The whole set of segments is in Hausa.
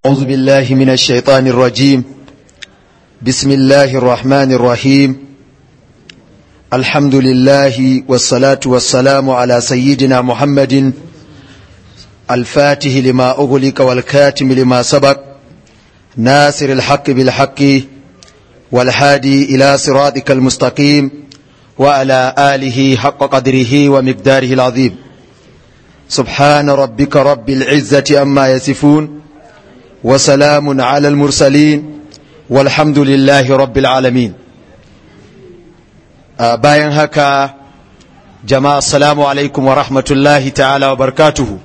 أعوذ بالله من الشيطان الرجيم بسم الله الرحمن الرحيم الحمد لله والصلاة والسلام على سيدنا محمد الفاتح لما أغلق والكاتم لما سبق ناصر الحق بالحق والهادي إلى صراطك المستقيم وعلى آله حق قدره ومقداره العظيم سبحان ربك رب العزة أما يصفون وسلام على المرسلين والحمد لله رب العالمين bayan haka jama'a assalamu alaikum wa rahmatullahi ta'ala wa barakatuhu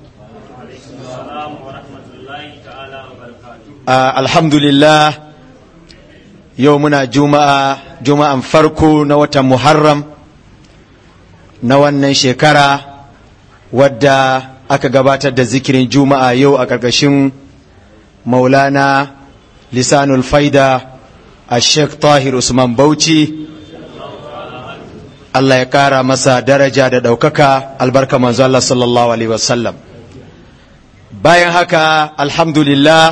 alhamdulillah yau muna juma'a juma'an farko na watan muharram na wannan shekara wadda aka gabatar da zikirin juma'a yau a ƙarƙashin maulana lisanul faida a sheikh tahir usman bauchi Allah ya kara masa daraja da ɗaukaka albarka manzo Allah sallallahu alaihi wasallam bayan haka alhamdulillah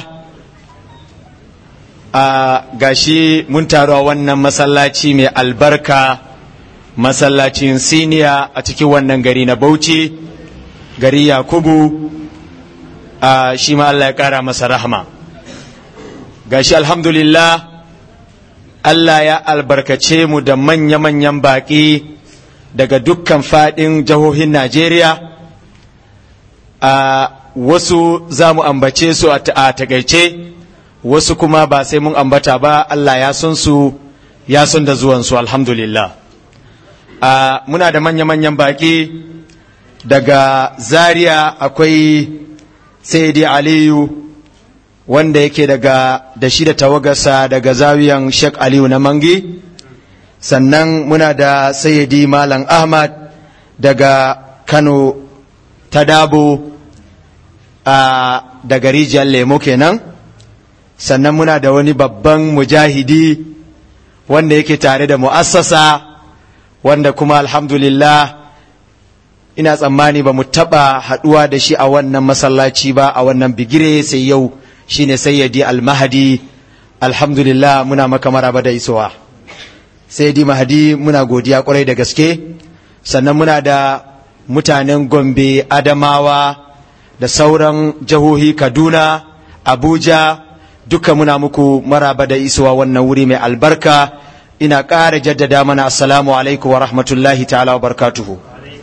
a gashi mun taru a wannan masallaci mai albarka masallacin siniya a cikin wannan gari na bauchi gari yakubu a shi ma Allah ya kara masa rahama gashi alhamdulillah Allah ya albarkace mu da manya-manyan baƙi daga dukkan faɗin jihohin Najeriya a wasu za mu ambace su a takaice wasu kuma ba sai mun ambata ba Allah ya son su ya son da zuwansu alhamdulillah a muna da manya-manyan baƙi daga zaria akwai saidi aliyu wanda yake daga da shi da tawagarsa daga zawiyan Sheikh Aliyu na Mangi sannan muna da Sayyidi Malam Ahmad daga Kano ta Dabo a daga rijiyar lemo kenan sannan muna da wani babban mujahidi wanda yake tare da mu'assasa wanda kuma alhamdulillah ina tsammani ba mu taɓa haɗuwa da shi a wannan masallaci ba a wannan bigire sai yau shine sayyidi almahadi alhamdulillah muna maka maraba da isowa sayyidi mahadi muna godiya kwarai da gaske sannan muna da mutanen gombe adamawa da sauran jihohi kaduna abuja duka muna muku maraba da isowa wannan wuri mai albarka ina ƙara jaddada mana assalamu alaikum wa rahmatullahi ta'ala wa barkatuhu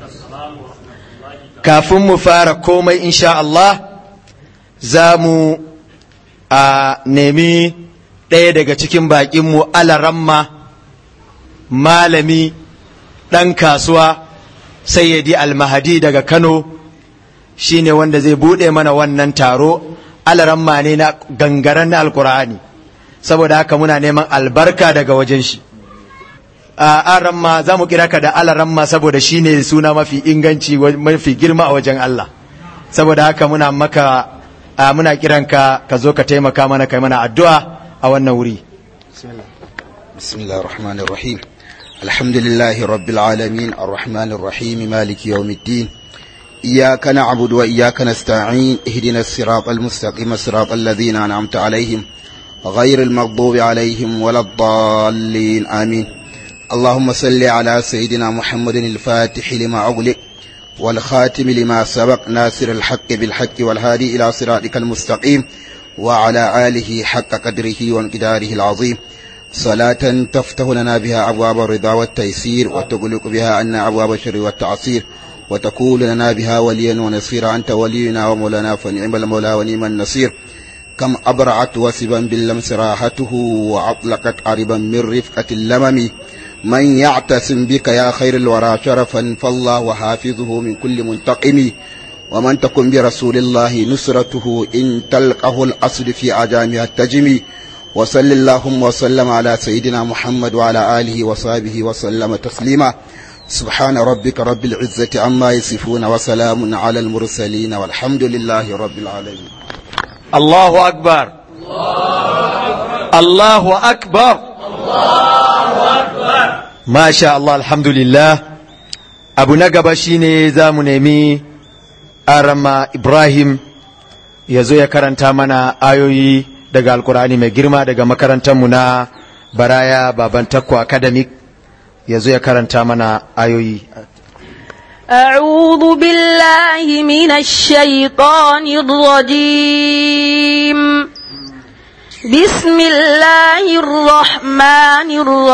kafin mu fara komai insha Allah za mu a nemi ɗaya daga cikin baƙinmu alaramma malami ɗan kasuwa sayyadi almahadi daga kano shine wanda zai buɗe mana wannan taro alaramma ne na gangaren na alkur'ani saboda haka muna neman albarka daga wajen shi a aramma za mu kira ka da alaramma saboda shine suna mafi inganci mafi girma a wajen Allah saboda haka muna maka a muna kiranka ka zo ka taimaka mana kai mana addu'a a wannan wuri bismillahir rahmanir rahim alhamdulillahi rabbil alamin arrahmanir rahim maliki yawmiddin iyyaka na'budu wa iyyaka nasta'in ihdinas siratal mustaqim siratal ladzina an'amta alaihim ghayril maghdubi alaihim waladdallin amin اللهم صل على سيدنا محمد الفاتح لما أغلق والخاتم لما سبق ناصر الحق بالحق والهادي إلى صراطك المستقيم وعلى آله حق قدره وانقداره العظيم صلاة تفتح لنا بها أبواب الرضا والتيسير وتغلق بها عنا أبواب الشر والتعصير وتكون لنا بها وليا ونصيرا أنت ولينا ومولانا فنعم المولى ونعم النصير كم أبرعت وسبا باللمس راحته وأطلقت عربا من رفقة اللمم من يعتصم بك يا خير الورى شرفا فالله حافظه من كل منتقم ومن تكن برسول الله نصرته إن تلقه الأصل في عجامها التجم وصل اللهم وسلم على سيدنا محمد وعلى آله وصحبه وسلم تسليما سبحان ربك رب العزة عما يصفون وسلام على المرسلين والحمد لله رب العالمين الله أكبر الله أكبر ما شاء الله الحمد لله abu na gaba shine za mu nemi arama ibrahim ya zo ya karanta mana ayoyi daga alkur'ani mai girma daga makarantarmu na baraya baban takko academic ya zo ya karanta mana ayoyi أعوذ بالله من الشيطان الرجيم بسم الله الرحمن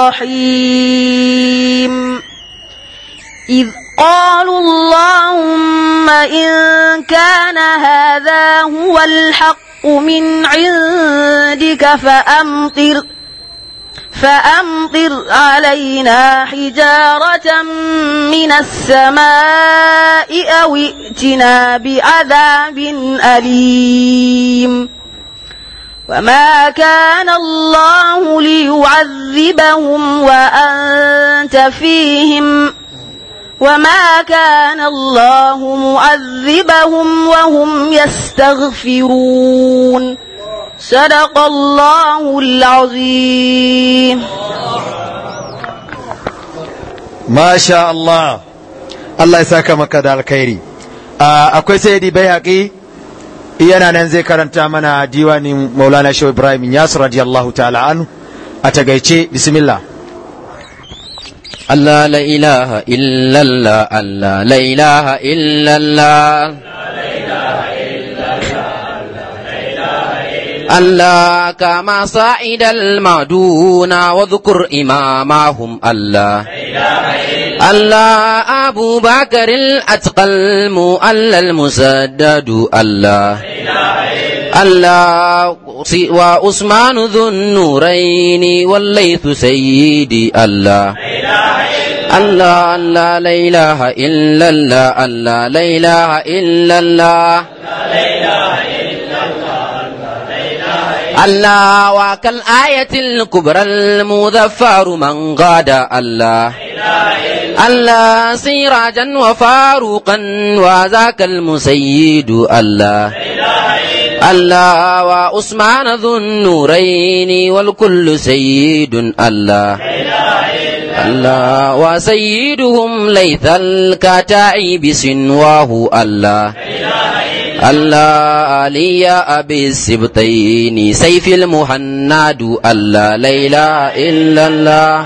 الرحيم إذ قالوا اللهم إن كان هذا هو الحق من عندك فأمطر فأمطر علينا حجارة من السماء أو ائتنا بعذاب أليم وما كان الله ليعذبهم وأنت فيهم وما كان الله معذبهم وهم يستغفرون صدق الله العظيم ما شاء الله Allah ya saka maka da alkhairi akwai sayyidi bai haƙi yana nan zai karanta mana diwanin maulana shehu ibrahim yasir radiyallahu ta'ala anhu a tagaice bismillah الله لا إله إلا الله الله لا إله إلا الله الله كما صعد المعدون واذكر إمامهم الله الله أبو بكر الأتقى المؤلى المسدد الله الله وعثمان ذو النورين والليث سيدي الله الله الله لا إله إلا الله الله لا إله إلا الله الله وكالآية الكبرى المذفر من غاد الله الله سراجا وفاروقا وذاك المسيد الله الله وعثمان ذو النورين والكل سيد الله الله وسيدهم ليث الكتائب سنواه الله الله علي أبي السبطين سيف المهند الله لا إله إلا الله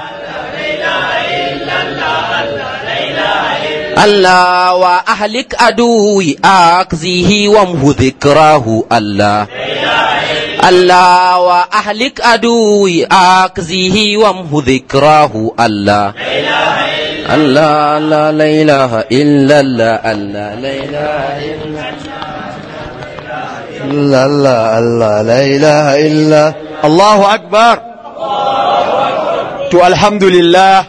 الله وأهلك أدوي أكزيه وامه ذكراه الله الله وأهلك أدوي أكزيه وامه ذكراه الله الله لا لا إله إلا الله الله لا إله إلا Allah Allah la ilaha illa Allahu akbar to alhamdulillah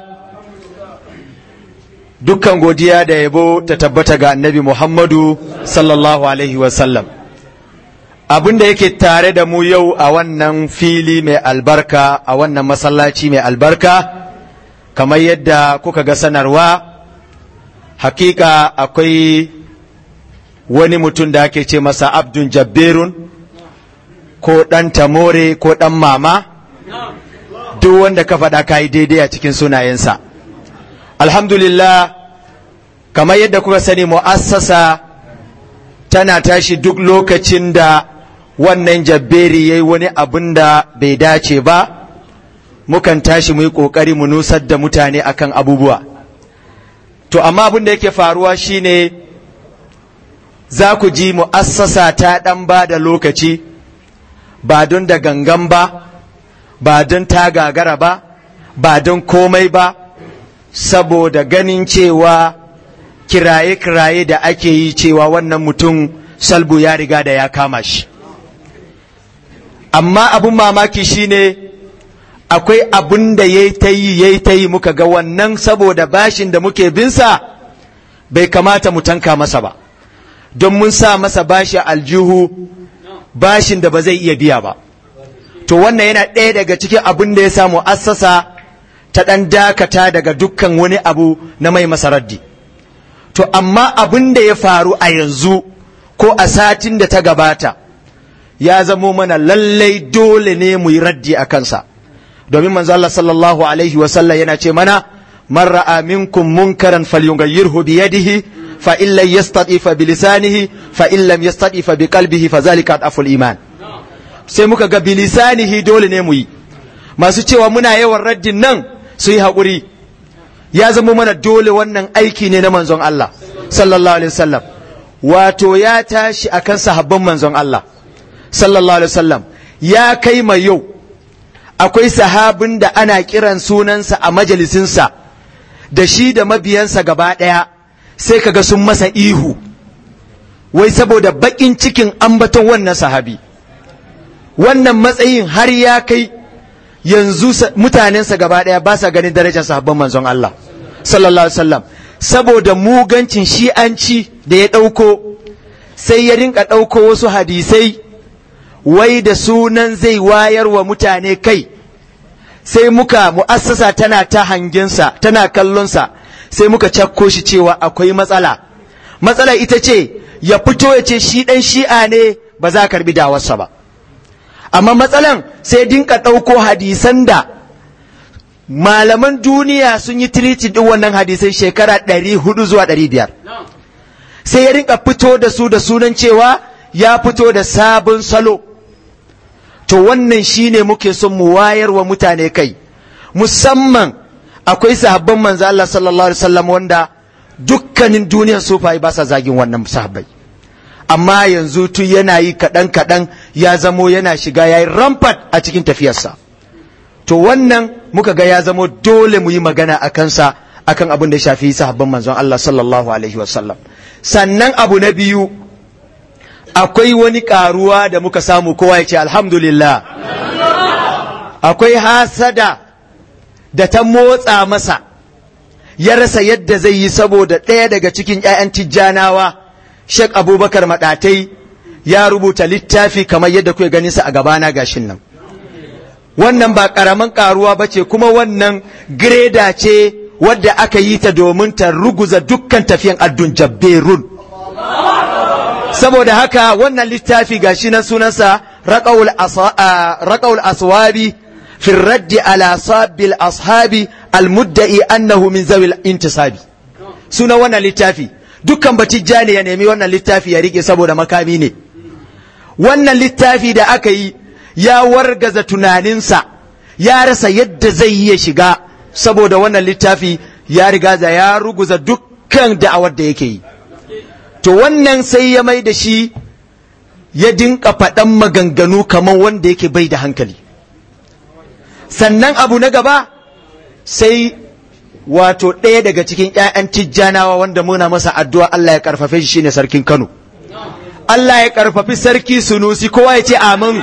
dukkan godiya da yabo ta tabbata ga annabi Muhammadu sallallahu alaihi wasallam abin da yake tare da mu yau a wannan fili mai albarka a wannan masallaci mai albarka kamar yadda kuka ga sanarwa hakika akwai wani mutum da ake ce masa abdun jabberun ko ɗan tamore ko ɗan mama duk wanda ka faɗa ka yi daidai a cikin sunayensa alhamdulillah kamar yadda kuka sani mu'assasa tana tashi duk lokacin da wannan jabberi ya yi wani abin da bai dace ba mukan tashi mu yi ƙoƙari mu nusar da mutane akan abubuwa to amma abin da yake faruwa shine za ku ji mu'assasa ta ɗan ba da lokaci ba don da gangan ba ba don ta gagara ba ba don komai ba saboda ganin cewa kiraye-kiraye da ake yi cewa wannan mutum salbu ya riga da ya kama shi amma abin mamaki shine akwai abin da ya ta yi ya ta yi muka ga wannan saboda bashin da muke binsa bai kamata mu tanka masa ba don mun sa masa bashi aljihu bashin da ba zai iya biya ba to wannan yana ɗaya daga cikin abin da ya samu assasa ta ɗan dakata daga dukkan wani abu na mai masa raddi to amma abin da ya faru a yanzu ko a satin da ta gabata ya zamo mana lallai dole ne mu yi raddi a kansa domin manzo Allah sallallahu alaihi wa sallam yana ce mana man ra'a minkum munkaran falyughayyirhu bi yadihi fa in lam yastati fa bi lisanihi fa in lam yastati fa bi qalbihi fa zalika aful iman sai muka ga bi lisanihi dole ne mu yi masu cewa muna yawan raddin nan su yi haƙuri ya zama mana dole wannan aiki ne na manzon Allah sallallahu alaihi wasallam wato ya tashi akan sahabban manzon Allah sallallahu alaihi wasallam ya kai mai yau akwai sahabin da ana kiran sunansa a majalisinsa da shi da mabiyansa gaba ɗaya sai kaga sun masa ihu wai saboda baƙin cikin ambaton wannan sahabi wannan matsayin har ya kai yanzu mutanensa gaba ɗaya ba sa ganin darajar sahabban manzon Allah sallallahu alaihi wasallam saboda mugancin shi'anci da ya ɗauko sai ya rinka ɗauko wasu hadisai wai da sunan zai wayar wa mutane kai sai muka mu'assasa tana ta hangensa tana kallonsa sai muka cakko shi cewa akwai matsala matsala ita ce ya fito ya ce shi ɗan shi'a ne ba za a karbi dawarsa ba amma matsalan sai dinka ɗauko hadisan da malaman duniya sun yi tiritin ɗin wannan hadisai shekara ɗari hudu zuwa ɗari biyar sai ya rinka fito da su da sunan cewa ya fito da sabon salo to wannan shine muke son mu wayar wa mutane kai musamman akwai sahabban manzo Allah sallallahu alaihi wasallam wanda dukkanin duniyar sufayi ba sa zagin wannan sahabbai amma yanzu tun yana yi kaɗan kaɗan ya zamo yana shiga ya yi rampart a cikin tafiyarsa to wannan muka ga ya zamo dole mu yi magana a kansa akan abin da ya shafi sahabban manzon Allah sallallahu alaihi wasallam sannan abu na biyu akwai wani karuwa da muka samu kowa ya ce alhamdulillah akwai hasada da ta motsa masa ya rasa yadda zai yi saboda ɗaya daga cikin 'ya'yan tijjanawa Sheikh Abubakar Maɗatai ya rubuta littafi kamar yadda kuke ganin sa a gabana gashin nan. Wannan ba ƙaramin ƙaruwa ba ce kuma wannan greda ce wadda aka yi ta domin ta ruguza dukkan tafiyan addun jabberun. Saboda haka wannan littafi gashi na sunansa raƙaul aswabi fi raddi ala sabbil ashabi almudda'i annahu min zawil intisabi. Sunan wannan littafi. dukkan batijja ne ya nemi wannan littafi ya rike saboda makami ne wannan littafi da aka yi ya wargaza tunaninsa ya rasa yadda zai yi ya shiga saboda wannan littafi ya riga da ya ruguza dukkan da'awar da yake yi to wannan sai ya mai da shi ya dinka faɗan maganganu kamar wanda yake bai da hankali sannan abu na gaba sai wato ɗaya daga cikin ‘ya'yan tijjanawa wanda muna masa addu'a Allah ya ƙarfafe shi shine sarkin Kano. Allah ya ƙarfafi sarki sunusi kowa ya ce amin.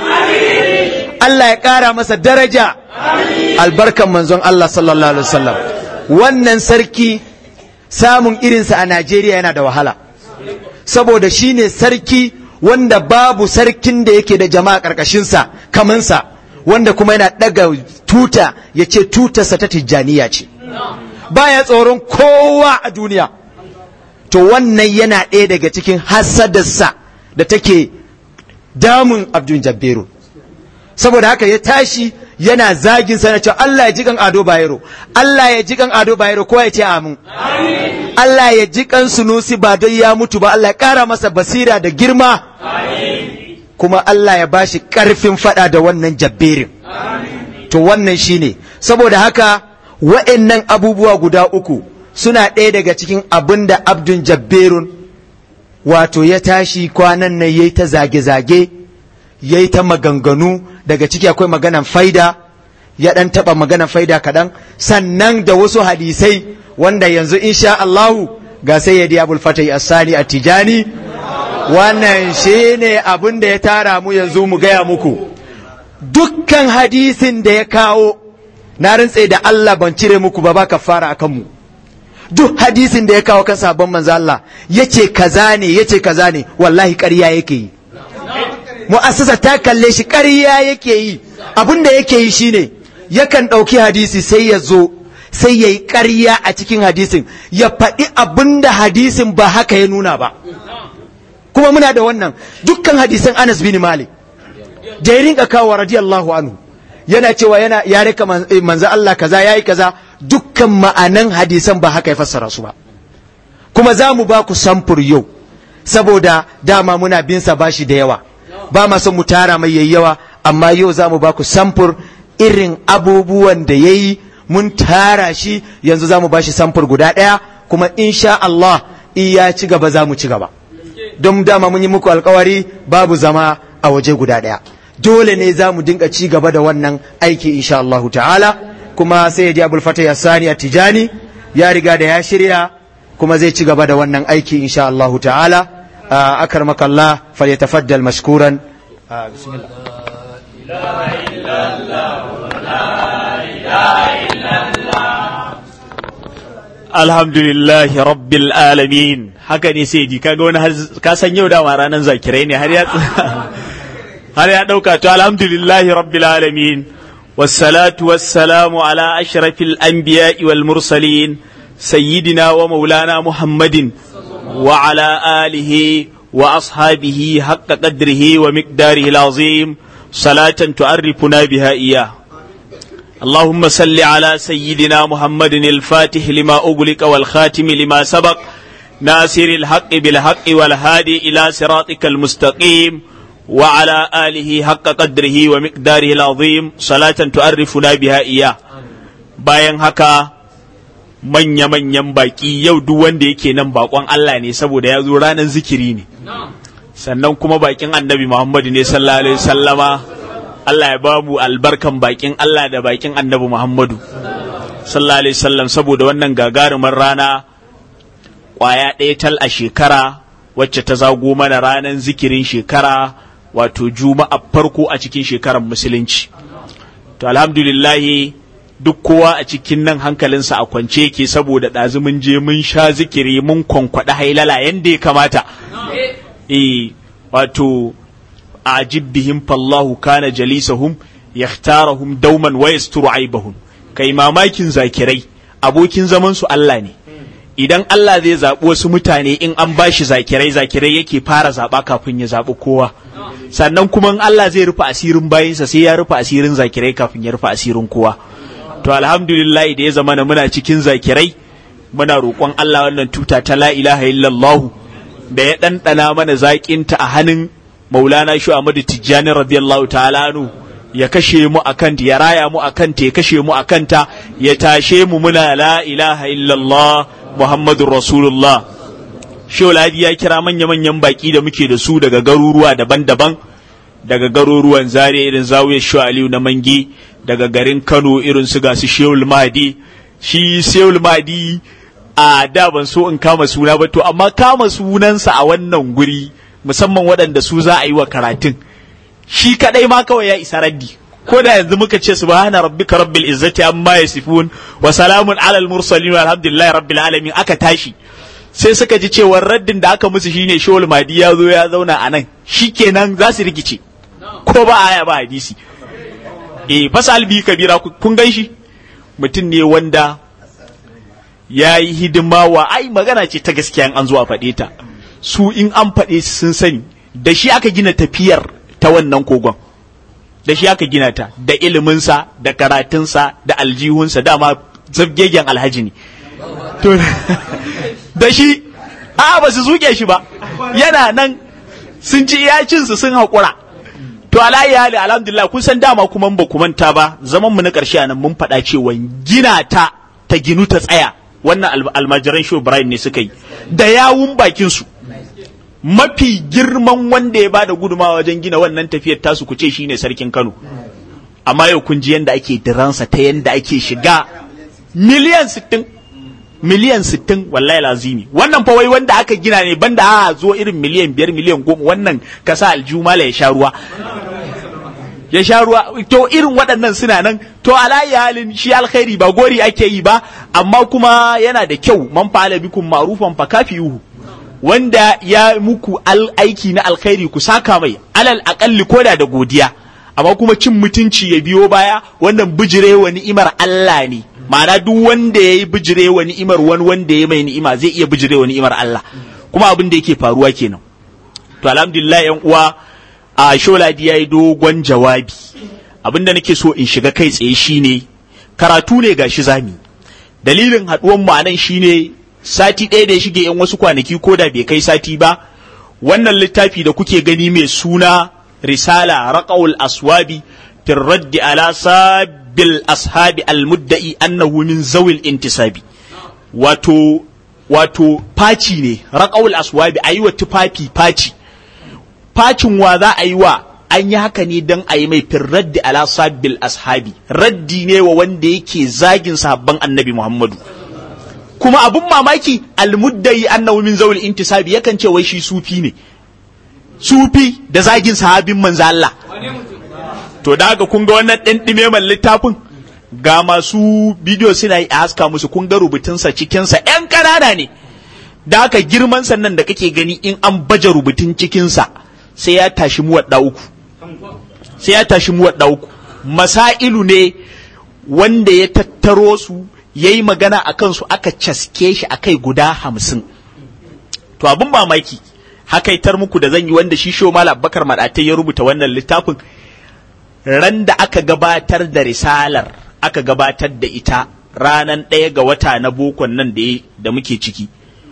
Allah ya ƙara masa daraja albarkan manzon Allah sallallahu Alaihi wasallam. Wannan sarki samun irinsa a Najeriya yana da wahala. Saboda shi ne sarki wanda babu sarkin da yake da jama'a ƙarƙashinsa kamansa wanda kuma yana ɗaga tuta ya ce tutarsa ta tijjaniya ce. baya tsoron kowa a duniya to wannan yana ɗaya daga cikin hasadarsa da take damun abdul jabberu saboda haka ya tashi yana zagin sana cewa Allah ya ji kan ado bayero Allah ya ji kan ado bayero ko ya ce amin Allah ya ji kan sunusi ba don ya mutu ba Allah ya ƙara masa basira da girma kuma Allah ya bashi ƙarfin faɗa da wannan jabberin to wannan shine saboda haka wa'annan abubuwa guda uku suna ɗaya daga cikin abin da abdun jabberun wato ya tashi kwanan nan ya yi ta zage-zage ya yi ta maganganu daga ciki akwai maganan faida ya ɗan taɓa maganan faida kaɗan sannan da wasu hadisai wanda yanzu insha Allahu ga sai ya diya bulfatai asani a tijani wannan shi ne abin da ya tara mu yanzu mu gaya muku dukkan hadisin da ya kawo na rantse da Allah ban cire muku ba ba fara a kanmu duk hadisin da ya kawo kan sabon manzo Allah yace kaza ne yace kaza ne wallahi ƙarya yake yi mu'assasa ta kalle shi ƙarya yake yi abin da yake yi shine yakan ɗauki hadisi sai ya zo sai ya yi ƙarya a cikin hadisin ya faɗi abin da hadisin ba haka ya nuna ba kuma muna da wannan dukkan hadisan Anas bin Malik da ya rinka kawo radiyallahu anhu yana cewa yana ya rika manzo Allah kaza yayi kaza dukkan ma'anan hadisan ba haka ya fassara su ba kuma za mu ba ku samfur yau saboda dama muna bin sa bashi da yawa ba ma son mu tara mai yayi yawa amma yau za mu ba ku samfur irin abubuwan da ya yi mun tara shi yanzu za mu ba shi samfur guda ɗaya kuma insha Allah in ya ci gaba za mu ci gaba don dama mun yi muku alkawari babu zama a waje guda ɗaya dole ne za mu dinga ci gaba da wannan aiki insha Allah ta'ala kuma sai ya ji abul fata ya sani a tijani ya riga da ya shirya kuma zai ci gaba da wannan aiki insha Allah ta'ala akar makalla falyatafaddal mashkuran bismillah alhamdulillahi rabbil alamin haka ne sai ji kaga wani ka san yau dama ranar zakirai ne har ya har ya dauka to alhamdulillahi rabbil alamin wassalatu wassalamu ala ashrafil anbiya'i wal mursalin sayyidina wa maulana muhammadin wa ala alihi wa ashabihi haqqa qadrihi wa miqdarihi alazim salatan tu'arrifuna biha iyyah اللهم صل على سيدنا محمد الفاتح لما أغلق والخاتم لما سبق ناصر الحق بالحق والهادي إلى صراطك المستقيم وعلى آله حق قدره ومقداره العظيم صلاة تعرفنا بها إياه bayan haka manya-manyan baki yau duk wanda yake nan bakon Allah ne saboda ya zo ranar zikiri ne sannan kuma bakin annabi Muhammadu ne sallallahu alaihi sallama Allah ya ba mu albarkan bakin Allah da bakin annabi Muhammadu sallallahu alaihi wasallam saboda wannan gagarumar rana kwaya ɗaya tal a shekara wacce ta zago mana ranar zikirin shekara wato juma'a farko a cikin shekarar musulunci to alhamdulillahi duk kowa a cikin nan hankalinsa a kwance yake saboda ɗazu mun je mun sha zikiri mun kwankwaɗa hailala yadda ya kamata eh wato ajib bihim fallahu kana jalisahum yakhtarahum dauman wa yasturu aibahum kai mamakin zakirai abokin zaman su Allah ne idan Allah zai zaɓi wasu mutane in an bashi zakirai zakirai yake fara zaɓa kafin ya zaɓi kowa sannan kuma in Allah zai rufe asirin bayinsa sai ya rufe asirin zakirai kafin ya rufe asirin kowa to alhamdulillah da ya zama na muna cikin zakirai muna roƙon Allah wannan tuta ta la ilaha illallah da ya ɗanɗana mana zaƙinta a hannun maulana shu Ahmadu Tijjani radiyallahu ta'ala anu ya kashe mu akan ya raya mu akan ta ya kashe mu akan ta ya tashe mu muna la ilaha illallah Muhammadur Rasulullah Ladi ya kira manya-manyan baki da muke da su daga garuruwa daban-daban daga garuruwan Zaria irin zawiyar Shu Aliyu na Mangi daga garin Kano irin su gasu Shehul Mahdi shi Shehul Mahdi a da ban so in kama suna ba to amma kama sunansa a wannan guri musamman waɗanda su za a yi wa karatun shi kadai ma kawai ya isa raddi ko da yanzu muka ce subhana rabbika rabbil izzati amma yasifun wa salamun alal mursalin walhamdulillahi rabbil alamin aka tashi sai suka ji cewar raddin da aka musu shine shawul madi ya zo ya zauna a nan shikenan za su rikice ko ba aya ba hadisi eh fasal bi kabira kun gan shi mutum ne wanda ya yi hidima wa ai magana ce ta gaskiya an zo a faɗe ta su in an faɗe sun sani da shi aka gina tafiyar ta wannan kogon da shi aka gina ta da iliminsa da karatunsa da aljihunsa dama zabgegen alhaji ne to da shi a ba su zuke shi ba yana nan sun ci iyacinsu sun haƙura to alayi hali alhamdulillah kun san dama kuma ba ku manta ba zaman mu na ƙarshe a nan mun faɗa cewa gina ta ta ginu ta tsaya wannan almajiran shi Ibrahim ne suka yi da yawun bakin su mafi girman wanda ya bada gudumawa wajen gina wannan tafiyar tasu ku ce shine sarkin Kano amma yau kun ji yanda ake diransa ta yanda ake shiga miliyan sittin miliyan sittin wallahi lazimi wannan fa wai wanda aka gina ne banda a zo irin miliyan biyar miliyan goma wannan ka sa aljumala ya sha ruwa ya sha ruwa to irin waɗannan suna nan to alayi halin shi alkhairi ba gori ake yi ba amma kuma yana da kyau man fa'ala bikum ma'rufan fa kafiyuhu wanda ya muku aiki na alkhairi ku saka mai alal akalli koda da godiya amma kuma cin mutunci ya biyo baya wannan bijire wa ni'imar Allah ne ma'ana duk wanda ya yi bijire wa ni'imar wani wanda ya mai ni'ima zai iya bijire wa ni'imar Allah kuma abin da yake faruwa kenan to alhamdulillah yan uwa a sholadi ya yi dogon jawabi abin da nake so in shiga kai tsaye shine karatu ne gashi zami dalilin haɗuwan mu anan shine sati ɗaya da ya shige yan wasu kwanaki ko da bai kai sati ba wannan littafi da kuke gani mai suna risala raqaul aswabi fi raddi ala sabil ashabi almudda'i annahu min zawil intisabi wato wato faci ne raqaul aswabi ayi wa tufafi faci facin wa za a yi wa an yi haka ne don a yi mai fin raddi ala sabil ashabi raddi ne wa wanda yake zagin sahabban annabi muhammadu kuma abun mamaki almuddai annahu min zawul intisabi yakan ce wai shi sufi ne sufi da zagin sahabin manzo Allah to da haka kun ga wannan ɗan ɗimeman littafin ga masu bidiyo suna yi a haska musu kun ga rubutunsa cikinsa ‘yan ƙanana ne da haka girman sannan da kake gani in an baje rubutun cikinsa sai ya tashi mu wadda uku sai ya tashi mu wadda uku masailu ne wanda ya tattaro su ya yi magana a kansu aka caske shi a kai guda hamsin to abin mamaki hakaitar muku da zan yi wanda shi sho malam bakar madatai ya rubuta wannan littafin ran da aka gabatar da risalar aka gabatar da ita ranan ɗaya ga wata na bokon nan da muke ciki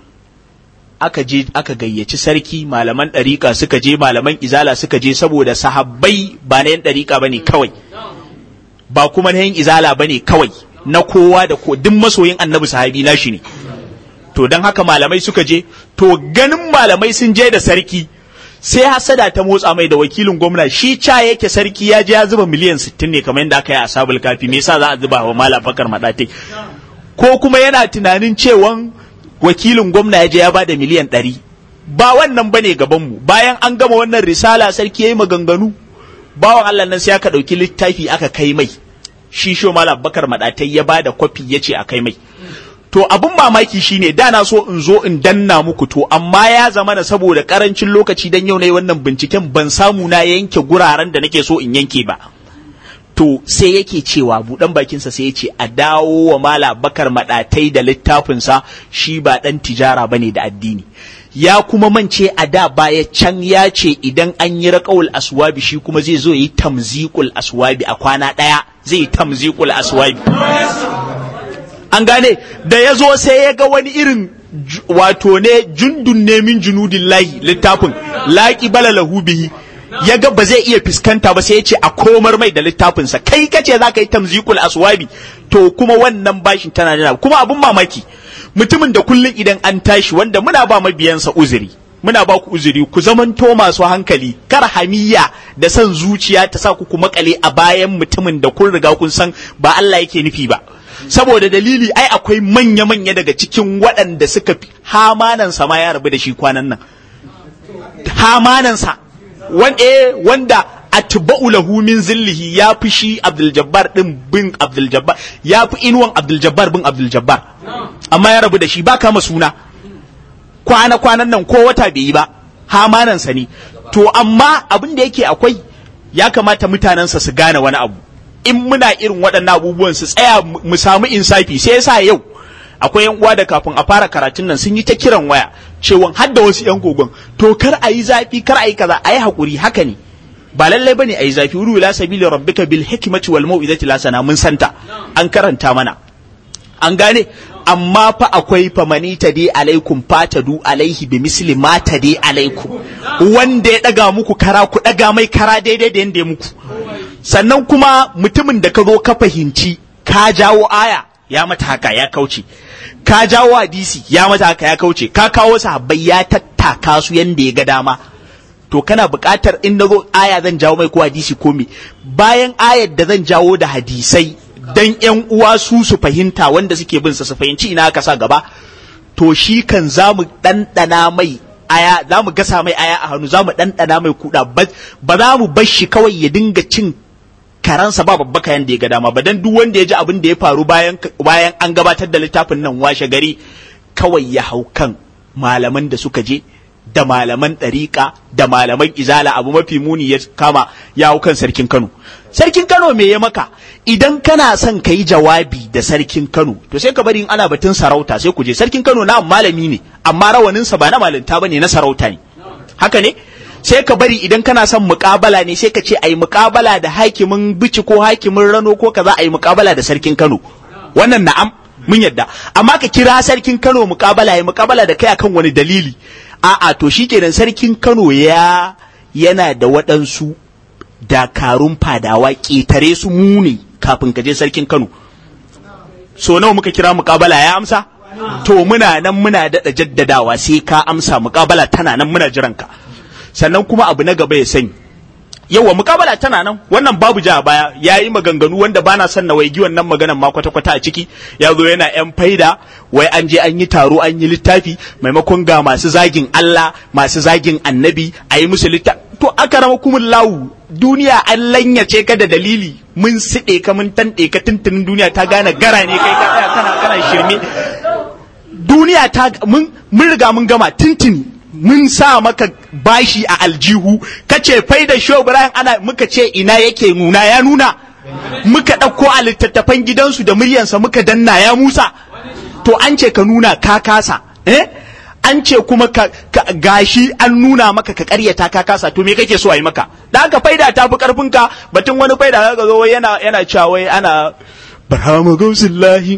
aka je aka gayyaci sarki malaman ɗariƙa suka je malaman izala suka je saboda sahabbai ba na yan ɗariƙa ba ne kawai ba kuma na yan izala ba ne kawai na kowa da ko duk masoyin annabi sahabi na shi ne to don haka malamai suka je to ganin malamai sun je da sarki sai hasada ta motsa mai da wakilin gwamna shi ca yake sarki ya je ya zuba miliyan 60 ne kamar yadda aka yi a sabul kafi me yasa za a zuba wa malam bakar madatai ko kuma yana tunanin cewan wakilin gwamna ya je ya bada miliyan 100 ba wannan bane gaban mu bayan an gama wannan risala sarki yayi maganganu bawan Allah nan sai aka dauki littafi aka kai mai shi sho malam bakar madatai ya bada kwafi yace a kai mai to abun mamaki shine da na so in zo in danna muku to amma ya zama na saboda karancin lokaci dan yau nayi wannan binciken ban samu na yanke guraren da nake so in yanke ba to sai yake cewa budan bakinsa sai ya ce a dawo wa mala bakar madatai da littafinsa shi ba dan tijara bane da addini ya kuma mance a da baya can ya ce idan an yi raƙawul aswabi shi kuma zai zo yi tamziqul aswabi a kwana ɗaya zai yi tamziqul aswabi an gane da ya zo sai ya ga wani irin wato ne jundun ne min junudin lahi littafin laƙi bala lahu bihi ya ga ba zai iya fuskanta ba sai ya ce a komar mai da littafinsa kai kace za ka yi tamzikul aswabi to kuma wannan bashin tana nuna kuma abun mamaki mutumin da kullum idan an tashi wanda muna ba mabiyansa uzuri muna ba ku uzuri ku zamanto masu hankali kar hamiya da son zuciya ta sa ku ku makale a bayan mutumin da kun riga kun san ba Allah yake nufi ba saboda dalili ai akwai manya-manya daga cikin waɗanda suka fi hamanansa ma ya rabu da shi kwanan nan hamanansa wanda wanda atba'u lahu min zillihi ya fi shi Abdul Jabbar din bin Abdul Jabbar ya fi inuwan Abdul Jabbar bin Abdul Jabbar amma ya rabu da shi ba kama suna kwana kwanan nan ko wata bai yi ba hamanansa ne to amma abin da yake akwai ya kamata mutanensa su gane wani abu in muna irin waɗannan abubuwan su tsaya mu samu insafi sai yasa yau akwai yan uwa da kafin a fara karatun nan sun yi ta kiran waya cewa har da wasu yan gogon to kar a yi zafi kar a yi kaza a yi hakuri haka ne ba lallai bane a yi zafi wuru ila sabili rabbika bil hikmati wal mau'izati lasana mun santa an karanta mana an gane amma fa akwai famani ta dai alaikum fatadu alaihi bi misli ma ta dai alaikum wanda ya daga muku kara ku daga mai kara daidai da yanda ya muku sannan kuma mutumin da ka zo ka fahimci ka jawo aya ya mata haka ya kauce ka jawo hadisi ya mata haka ya kauce ka kawo sahabbai ya tattaka su yanda ya ga dama to kana buƙatar in na zo aya zan jawo mai ko hadisi ko me bayan ayar da zan jawo da hadisai dan yan uwa su su fahimta wanda suke bin sa su fahimci ina aka sa gaba to shi kan za mu ɗanɗana mai aya za mu gasa mai aya a hannu za mu ɗanɗana mai kuɗa ba za mu bar shi kawai ya dinga cin karansa ba babba kayan da ya ga dama ba dan duk wanda ya ji abin da ya faru bayan bayan an gabatar da littafin nan washe gari kawai ya hau kan malaman da suka je da malaman ɗariƙa da malaman izala abu mafi muni ya kama ya hau kan sarkin Kano sarkin Kano me ya maka idan kana son ka yi jawabi da sarkin Kano to sai ka bari in ana batun sarauta sai ku je sarkin Kano na malami ne amma rawaninsa ba na malinta bane na sarauta ne haka ne sai ka bari idan kana son muƙabala ne sai ka ce ayi muƙabala da hakimin bici ko hakimin rano ko kaza ayi muƙabala da sarkin Kano wannan na'am mun yadda amma ka kira sarkin Kano muƙabala ya muƙabala da kai akan wani dalili a'a to shikenan sarkin Kano ya yana da waɗansu dakarun fadawa ƙetare su mune kafin ka je sarkin Kano so nawa muka kira muƙabala ya amsa to muna nan muna daɗa jaddadawa sai ka amsa muƙabala tana nan muna jiran ka sannan kuma abu na gaba ya sani yawa mukabala tana nan wannan babu ja a baya ya yi maganganu wanda bana son na waigi wannan maganan ma kwata-kwata a ciki ya zo yana yan faida wai an je an yi taro an yi littafi maimakon ga masu zagin Allah masu zagin annabi a yi musu littafi to aka rama kumin lawu duniya an lanyace ka da dalili mun siɗe ka mun tanɗe ka tuntunin duniya ta gane gara ne kai ka tsaya kana kana shirme duniya ta mun mun riga mun gama tuntuni mun sa maka bashi a aljihu kace fai da show Ibrahim ana muka ce ina yake nuna ya nuna muka ɗauko a littattafan gidansu da muryansa muka danna ya musa to an ce ka nuna ka kasa eh an ce kuma ka, ka gashi an nuna maka ka karyata ka kasa to me kake so a yi maka da haka faida ta fi karfin ka batun wani faida ka zo yana yana cewa wai ana barhama gausillahi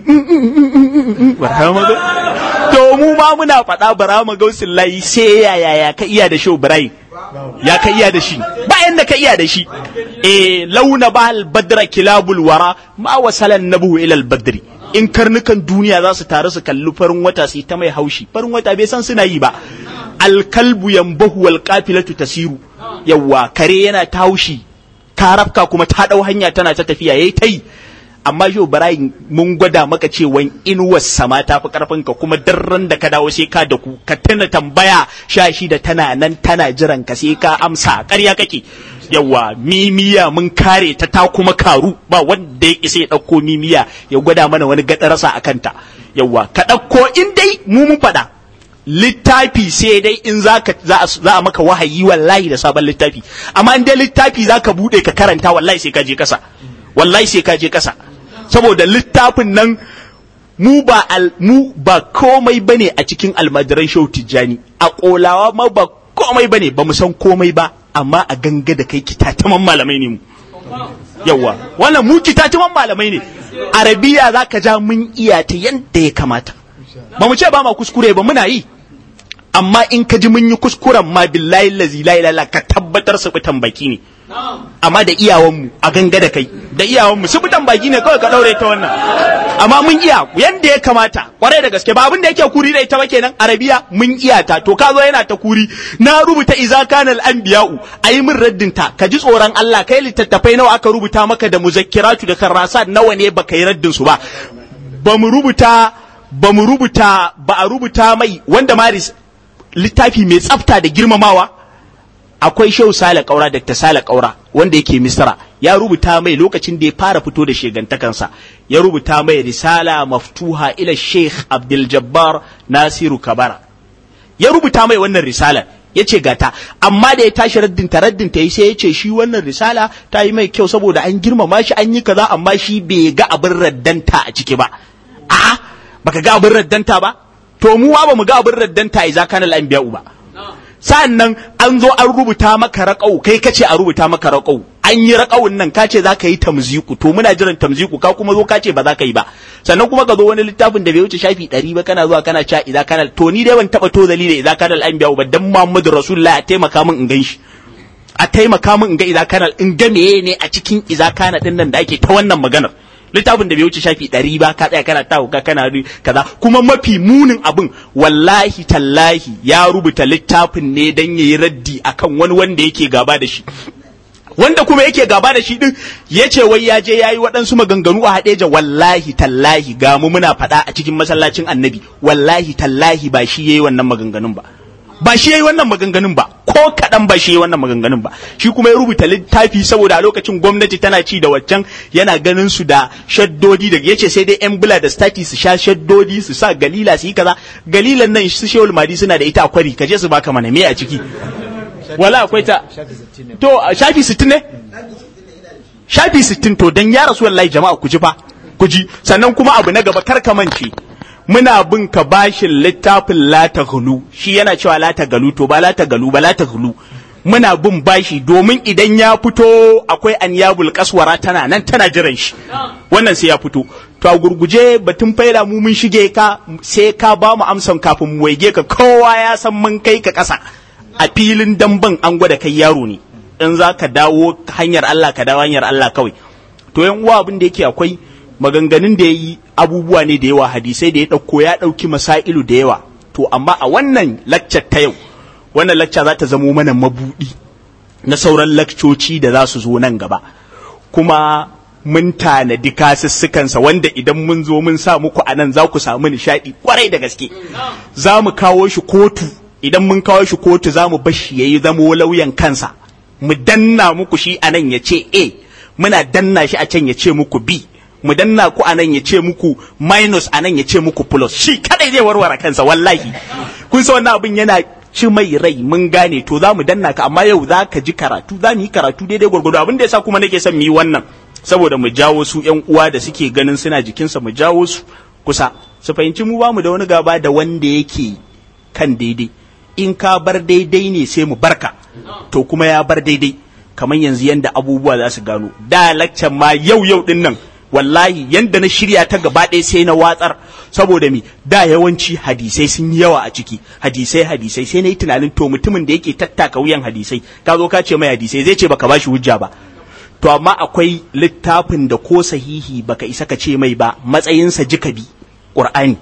barhama to mu ma muna faɗa barhama gausillahi sai ya ya ya ka iya da shi Ibrahim ya ka iya da shi bayan da ka iya da shi eh launa bal badra kilabul wara ma wasalan nabu ila al badri in karnukan duniya za su taru su kalli farin wata su ta mai haushi farin wata bai san suna yi ba alkalbu yambahu wal qafilatu tasiru yawa kare yana ta haushi karafka kuma ta dau hanya tana ta tafiya yayi tai amma yau Ibrahim mun gwada maka cewa inuwar sama ta fi karfin ka kuma darran da ka dawo sai ka da ku ka tana tambaya sha shi da tana nan tana jiran ka sai ka amsa ƙarya kake yawa mimiya mun kare ta ta kuma karu ba wanda ya isa ya ɗauko mimiya ya gwada mana wani gadarasa a kanta yawa ka ɗauko in dai mu mun faɗa littafi sai dai in za a maka wahayi wallahi da sabon littafi amma in dai littafi za ka buɗe ka karanta wallahi sai ka je kasa wallahi sai ka je kasa saboda littafin nan mu ba al, mu ba komai bane a cikin almajiran shau tijjani a kolawa ma ba komai bane ba mu san komai ba amma a ganga da kai kitataman malamai ne mu yawa wannan mu kitataman malamai ne arabiya za ka ja mun iya ta yadda ya kamata ba mu ce ba ma kuskure ba muna yi amma in ka ji mun yi kuskuren ma billahi lazi la ilaha ka tabbatar su fitan baki ne amma da iyawanmu a ganga da kai da iyawanmu su fitan baki ne kawai ka daure ta wannan amma mun iya yanda ya kamata kwarai da gaske ba abin da yake kuri da ita ba kenan arabiya mun iya ta to ka zo yana ta kuri na rubuta iza kanal anbiya'u ayi min raddin ta ka ji tsoron Allah kai littattafai nawa aka rubuta maka da muzakkiratu da karrasat nawa ne baka yi raddin su ba ba mu rubuta ba mu rubuta ba a rubuta mai wanda maris littafi mai tsafta da girmamawa akwai shehu sale kaura dr sale kaura wanda yake misra ya rubuta mai lokacin da ya fara fito da shegantakansa ya rubuta mai risala maftuha ila sheikh abdul jabbar nasiru kabara ya rubuta mai wannan risala ya ce gata amma da ya tashi raddinta raddinta yi sai ya ce shi wannan risala ta yi mai kyau saboda an girmama shi an yi kaza amma shi bai ga abin raddanta a ciki ba a'a baka ga abin raddanta ba to mu ba mu ga abin raddanta idza kana al-anbiya'u ba sa'an nan an zo an rubuta maka raƙau kai kace a rubuta maka raƙau an yi raƙawun nan kace za ka yi tamziku to muna jiran tamziku ka kuma zo kace ba za ka yi ba sannan kuma ka zo wani littafin da bai wuce shafi ɗari ba kana zuwa kana cewa idza kana to ni dai ban taɓa to dalili idza kana al-anbiya ba dan Muhammadu Rasulullah a taimaka min in gan shi a taimaka min in ga idza kana in ga meye ne a cikin idza kana din nan da ake ta wannan maganar littafin da bai wuce shafi ɗari ba ka tsaya kana tawo ka kana kaza kuma mafi munin abin wallahi tallahi ya rubuta littafin ne dan yayi raddi akan wani wanda yake gaba da shi wanda kuma yake gaba da shi din ya ce wai ya je yayi waɗansu maganganu a haɗeja wallahi tallahi ga mu muna faɗa a cikin masallacin annabi wallahi tallahi ba shi yayi wannan maganganun ba ba shi yayi wannan maganganun ba ko kaɗan ba shi yayi wannan maganganun ba shi kuma ya rubuta littafi saboda a lokacin gwamnati tana ci da waccan yana ganin su da shaddodi da yace sai dai yan bula da stati su sha shaddodi su sa galila su yi kaza galilan nan su shehul madi suna da ita a kwari kaje su baka mana me a ciki wala akwai ta to shafi 60 ne shafi 60 to dan ya rasu wallahi jama'a ku ji fa ku ji sannan kuma abu na gaba kar ka mance muna bin ka bashin littafin la ta gulu shi yana cewa la ta galu to ba la ta galu ba la ta gulu muna bin bashi domin idan ya fito akwai anyabul kaswara tana nan tana jiran shi wannan sai ya fito to a gurguje batun faida mu mun shige ka sai ka ba mu amsan kafin mu waige ka kowa ya san mun kai ka kasa a filin damban an gwada kai yaro ne in za ka dawo hanyar Allah ka dawo hanyar Allah kawai to yan uwa abin da yake akwai maganganun da ya yi abubuwa ne da yawa hadisai da ya ɗauko ya ɗauki masailu da yawa to amma a wannan laccar ta yau wannan lacca za ta zamo mana mabuɗi na sauran lakcoci da za su zo nan gaba kuma mun tanadi kasussukansa wanda idan mun zo mun sa muku a nan za ku samu nishaɗi kwarai da gaske za mu kawo shi kotu idan mun kawo shi kotu za mu bashi ya yi zamo lauyan kansa mu danna muku shi a nan ya ce a muna danna shi a can ya ce muku b mu danna ku a nan ya ce muku minus a nan ya ce muku plus shi kadai zai warware kansa wallahi kun san wannan abin yana ci mai rai mun gane to za mu danna ka amma yau za ka ji karatu za mu yi karatu daidai gwargwado abin da yasa kuma nake son mu yi wannan saboda mu jawo su yan uwa da suke ganin suna jikinsa mu jawo su kusa su fahimci mu ba mu da wani gaba da wanda yake kan daidai in ka bar daidai ne sai mu barka to kuma ya bar daidai kamar yanzu yanda abubuwa za su gano da laccan ma yau yau din nan wallahi yanda na shirya ta gaba ɗaya sai na watsar saboda mi da yawanci hadisai sun yi yawa a ciki hadisai hadisai sai na yi tunanin to mutumin da yake tattaka wuyan hadisai ka zo ka ce mai hadisai zai ce baka bashi hujja ba to amma akwai littafin da ko sahihi baka isa ka ce mai ba matsayinsa jika bi qur'ani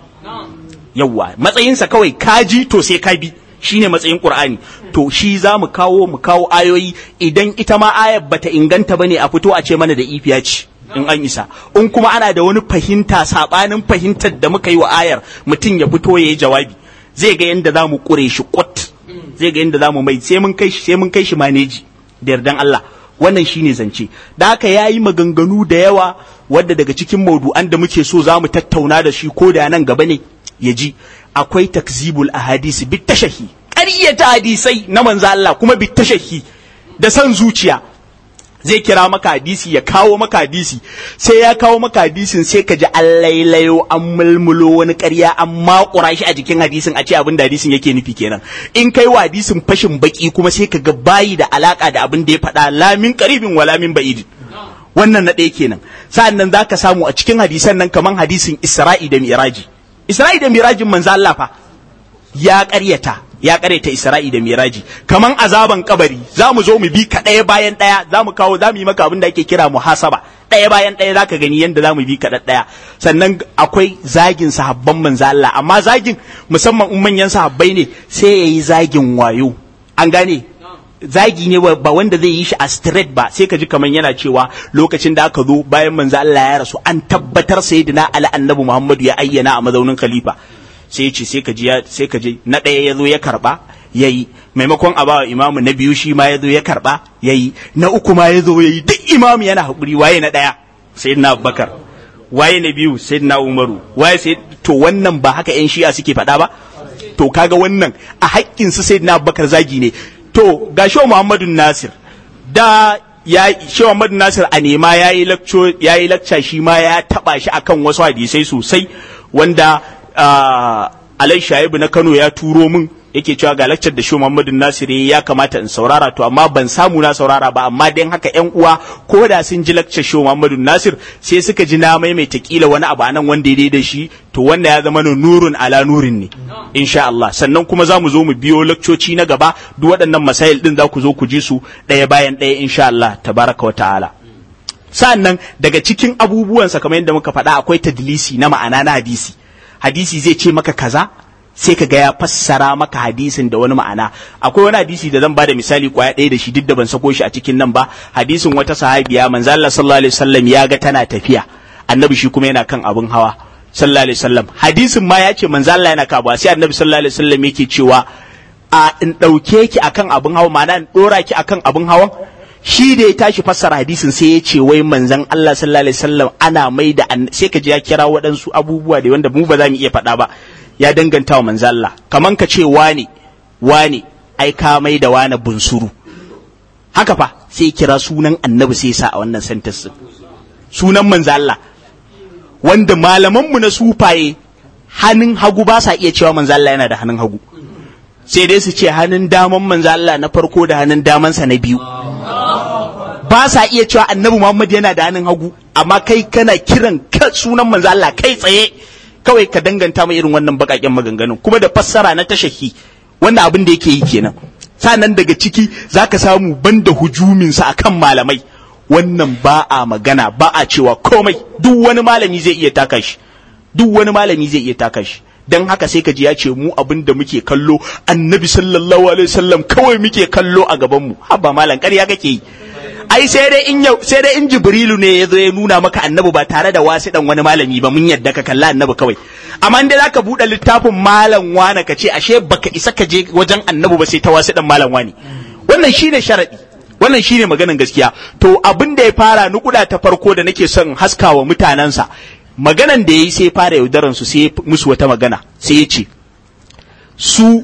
yawwa matsayinsa kawai kaji to sai ka bi shine matsayin Qur'ani to shi za mu kawo mu kawo ayoyi idan ita ma ayar bata inganta bane a fito a ce mana da ifiya ce in an isa in kuma ana da wani fahimta sabanin fahimtar da muka yi wa ayar mutum ya fito ya yi jawabi zai ga yadda za mu kure shi kwat zai ga yadda za mu mai sai mun kai shi sai mun kai shi maneji da yardan Allah wannan shine zance da haka yayi maganganu da yawa wadda daga cikin maudu'an da muke so za mu tattauna da shi ko da nan gaba ne ya ji akwai takzibul ahadisi bit tashahi ƙaryata hadisai na manzo Allah kuma bit tashahi da san zuciya zai kira maka hadisi ya kawo maka hadisi sai ya kawo maka hadisin sai ka ji an lailayo an mulmulo wani ƙarya an makura shi a jikin hadisin a ce abin da hadisin yake nufi kenan in kai wa hadisin fashin baki kuma sai ka ga bayi da alaka da abin da ya faɗa lamin qaribin wala min ba'idin wannan na ɗaya kenan sa'an nan zaka samu a cikin hadisan nan kaman hadisin Isra'i da Miraji Isra'i da Mirajin manzo Allah fa ya ƙaryata ya ƙaryata Isra'i da Miraji kaman azaban kabari za mu zo mu bi ka ɗaya bayan ɗaya za mu kawo za mu yi maka abin da ake kira muhasaba ɗaya bayan ɗaya za ka gani yadda za mu bi ka ɗaya sannan akwai zagin sahabban manzo Allah amma zagin musamman in manyan sahabbai ne sai ya yi zagin wayo an gane zagi ne ba wanda zai yi shi a straight ba sai ka ji kaman yana cewa lokacin da aka zo bayan manzo Allah ya rasu an tabbatar sayyidina Ali annabi Muhammadu ya ayyana a mazaunin khalifa sai ya ce sai ka ji sai ka ji na ɗaya ya zo ya karba yayi maimakon a bawa imamu na biyu shi ma ya zo ya karba yayi na uku ma ya zo yayi duk imamu yana haƙuri waye na ɗaya sayyidina Abubakar waye na biyu sayyidina Umaru waye sai to wannan ba haka yan shi'a suke faɗa ba to kaga wannan a haƙƙin su sayyidina Abubakar zagi ne to ga shi Muhammadu Nasir da ya shi Muhammadu Nasir a nema ya yi lakca shi ma ya taba shi akan wasu hadisai sosai wanda Alai Shaibu na Kano ya turo min yake cewa ga lakcar da shi Muhammadu Nasir ya kamata in saurara to amma ban samu na saurara ba amma dan haka ƴan uwa ko da sun ji lakcar shi Muhammadu Nasir sai suka ji na maimaita kila wani abu anan wanda ya da shi to wanda ya zama nurun ala nurin ne insha Allah sannan kuma za mu zo mu biyo lakcoci na gaba duk waɗannan masail din za ku zo ku ji su ɗaya bayan ɗaya insha Allah tabaraka wa ta'ala sannan daga cikin abubuwansa kamar yadda muka faɗa akwai tadlisi na ma'ana na hadisi hadisi zai ce maka kaza sai ka ga ya fassara maka hadisin da wani ma'ana akwai wani hadisi da zan bada misali kwaya ɗaya da shi duk da ban sako shi a cikin nan ba hadisin wata sahabiya manzo Allah sallallahu alaihi wasallam ya ga tana tafiya annabi shi kuma yana kan abun hawa sallallahu alaihi wasallam hadisin ma ya ce manzo Allah yana kabuwa sai annabi sallallahu alaihi wasallam yake cewa a in dauke ki akan abun hawa ma'ana in dora ki akan abun hawan shi da ya tashi fassara hadisin sai ya ce wai manzon Allah sallallahu alaihi wasallam ana mai da sai ka ji ya kira waɗansu abubuwa da wanda mu ba za mu iya faɗa ba ya danganta wa manzon Allah kaman ka ce wane wane ai ka mai da wane bunsuru haka fa sai kira sunan annabi sai sa a wannan sentence sunan manzon Allah wanda malamanmu na sufaye hannun hagu ba sa iya cewa manzo Allah yana da hannun hagu sai dai su ce hannun daman manzo Allah na farko da hannun damansa na biyu ba sa iya cewa annabi Muhammad yana da hannun hagu amma kai kana kiran ka sunan manzo Allah kai tsaye kawai ka danganta mai irin wannan bakaken maganganun kuma da fassara na tashaki wannan abin da yake yi kenan sanan daga ciki zaka samu banda hujumin sa akan malamai wannan ba a magana ba a cewa komai duk wani malami zai iya taka shi duk wani malami zai iya taka shi dan haka sai ka ji ya ce mu abin da muke kallo annabi sallallahu alaihi wasallam kawai muke kallo a gaban mu haba malam ƙarya kake yi ai sai dai in yau sai dai in jibrilu ne ya zo ya nuna maka annabi ba tare da wasiɗan wani malami ba mun yadda ka kalla annabi kawai amma dai zaka buɗe littafin malam wane ka ce ashe baka isa ka je wajen annabi ba sai ta wasiɗan malam wani wannan shine sharadi wannan shine maganan gaskiya to abin da ya fara nukuda ta farko da nake son haskawa mutanensa maganan da yayi sai fara yaudaran su sai musu wata magana sai ya ce su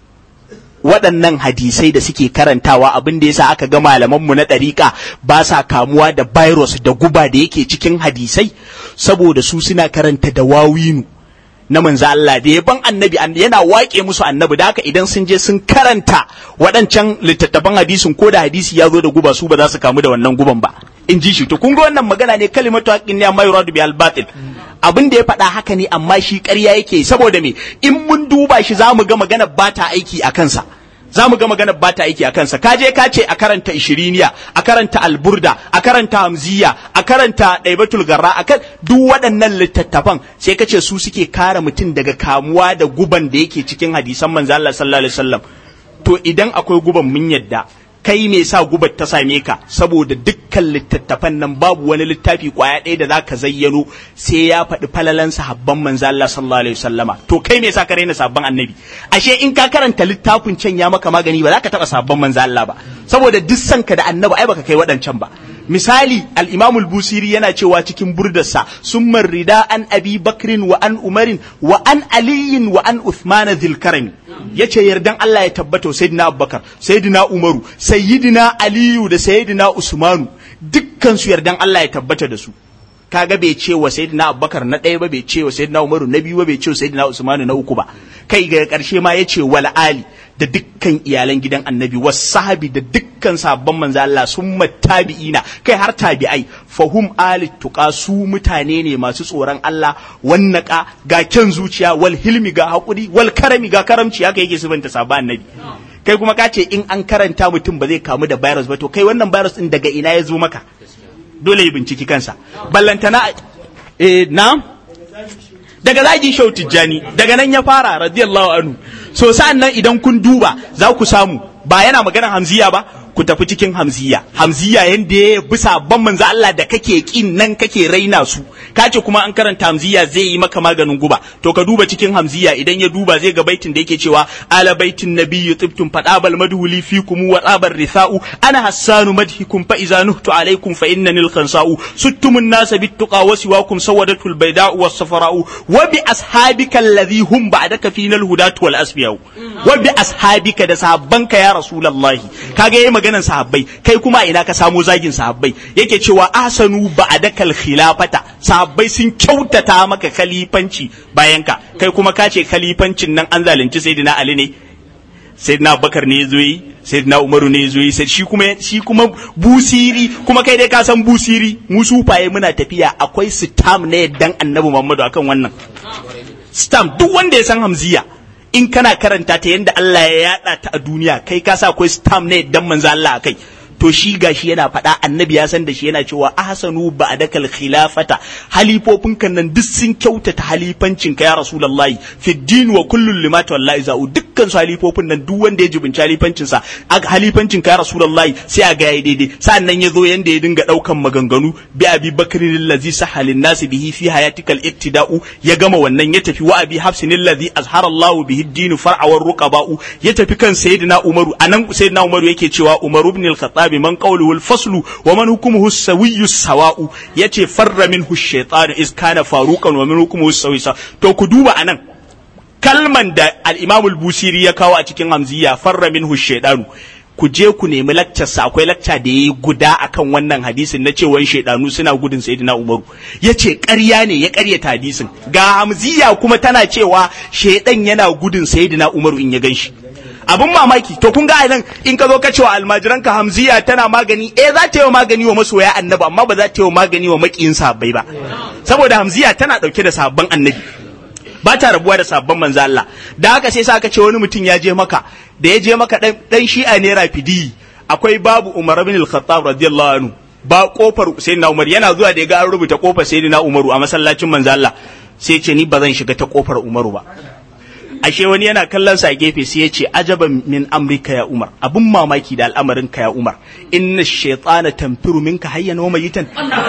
waɗannan hadisai da suke karantawa abin da yasa aka ga malamanmu na ɗariƙa ba sa kamuwa da virus da guba da yake cikin hadisai saboda su suna karanta da wawinu na manzo Allah da yaban annabi yana waƙe musu annabi da haka idan sun je sun karanta waɗancan littattafan hadisin ko da hadisi ya zo da guba su ba za su kamu da wannan guban ba in ji shi to kun ga wannan magana ne kalimatu haqqin ne amma yuradu bi al-batil abin da ya faɗa haka ne amma shi ƙarya yake saboda me in mun duba shi za mu ga magana ba ta aiki a kansa za mu ga magana ba ta aiki a kansa ka je ka ce a karanta ishiriniya a karanta alburda a karanta hamziya a karanta ɗaibatul garra a kan duk waɗannan littattafan sai ka ce su suke kare mutum daga kamuwa da guban da yake cikin hadisan manzo Allah sallallahu alaihi wasallam to idan akwai guban mun yadda kai me sa gubar ta same ka saboda dukkan littattafan nan babu wani littafi kwaya ɗaya da zaka zayyano sai ya faɗi falalan sahabban manzo Allah sallallahu alaihi wasallama to kai me sa ka raina sabban annabi ashe in ka karanta littafin can ya maka magani ba za ka taɓa sabban manzo Allah ba saboda duk sanka da annabi ai baka kai waɗancan ba misali al-Imam al-Busiri yana cewa cikin burdarsa summa rida an Abi Bakrin wa an Umarin wa an Aliyin wa an Uthman dhil karami yace yardan Allah ya tabbata sayyidina Abubakar sayyidina Umaru sayyidina Aliyu da sayyidina Usmanu dukkan su yardan Allah ya tabbata da su kaga bai ce wa sayyidina Abubakar na ɗaya ba bai ce wa sayyidina Umaru na biyu ba bai ce wa sayyidina Usmanu na uku ba kai ga ƙarshe ma yace wal ali da dukkan iyalan gidan annabi was sahabi da dukkan sabon manzo Allah sun tabi'ina kai har tabi'ai fahum ali tuqa su mutane ne masu tsoron Allah wannaka ga kyan zuciya wal hilmi ga hakuri wal karami ga karamci haka yake subanta sabon annabi kai kuma ka ce in an karanta mutum ba zai kamu da virus ba to kai wannan virus din daga ina ya zo maka dole ya binciki kansa ballantana eh na daga zagin shau tijjani daga nan ya fara radiyallahu anhu so sa'an nan idan kun duba za ku samu ba yana maganar hamziya ba ku tafi cikin hamziya hamziya yanda ya bi sabon manzo Allah da kake kin nan kake raina su kace kuma an karanta hamziya zai yi maka maganin guba to ka duba cikin hamziya idan ya duba zai ga baitin da yake cewa ala baitin nabiyyu tibtum fadabal madhuli fikum wa tabar rithau ana hassanu madhikum fa iza nuhtu alaikum fa innani al-khansau suttumun nasa bittuqa wa siwakum sawadatul bayda'u was safara'u wa bi ashabika alladhi hum ba'daka fina al-hudatu wal asfiyau wa bi ashabika da sahabbanka ya rasulullahi kaga yayi maganan sahabbai kai kuma ina ka samo zagin sahabbai yake cewa ahsanu ba'dakal khilafata sahabbai sun kyautata maka khalifanci bayan ka kai kuma ka ce khalifancin nan an zalunci sayyidina ali ne sayyidina abubakar ne yazo yi sayyidina umaru ne yazo yi sai shi kuma shi kuma busiri kuma kai dai ka san busiri mu sufaye muna tafiya akwai stam ne dan annabi muhammadu akan wannan stam duk wanda ya san hamziya in kana karanta ta yadda Allah ya yada ta a duniya kai ka sa akwai stam ne dan manzo Allah kai to shi gashi yana faɗa annabi ya san da shi yana cewa ahsanu ba'dakal khilafata halifofin kan nan duk sun kyautata halifancin ka ya rasulullahi fi din wa kullun lima wallahi za'u dukkan su halifofin nan duk wanda ya jibinci halifancin sa halifancin ka ya rasulullahi sai a ga yayi daidai sannan ya zo yanda ya dinga daukan maganganu bi abi bakrin allazi sahalin nasi bihi fi hayatikal iktida'u ya gama wannan ya tafi wa abi hafsin allazi azhara Allah bihi din far'awar ruqaba'u ya tafi kan sayyidina umaru anan sayyidina umaru yake cewa umaru ibn al-khattab من قوله الفصل ومن حكمه السوي السواء يتي فر منه الشيطان إذ كان فاروقا ومن حكمه السوي تو كدوبا أنا kalman da al-Imam al-Busiri ya kawo a cikin Hamziya farra minhu shaydanu ku je ku nemi lakcarsa akwai lakca da yayi guda akan wannan hadisin na cewa shaydanu suna gudun sayyidina Umaru yace ƙarya ne ya ƙaryata hadisin ga Hamziya kuma tana cewa shaydan yana gudun sayyidina Umaru in ya ganshi abun mamaki to kun ga nan in ka zo ka cewa almajiran ka hamziya tana magani eh za ta yi magani wa masoya annabi amma ba za ta yi magani wa makiyin sahabbai ba saboda hamziya tana dauke da sabban annabi ba ta rabuwa da sabon manzo Allah da haka sai sa ka ce wani mutum ya je maka da ya je maka dan dan shi'a ne rafidi akwai babu Umar bin al-Khattab radiyallahu anhu ba kofar sayyidina Umar yana zuwa da ya ga an rubuta kofar sayyidina Umaru a masallacin manzo Allah sai ce ni ba zan shiga ta kofar Umaru ba ashe wani yana kallon sa gefe sai ya ce ajaban min amrika ya Umar abun mamaki da al'amarin ka ya Umar inna shaytana tanfiru minka hayyan wa mayitan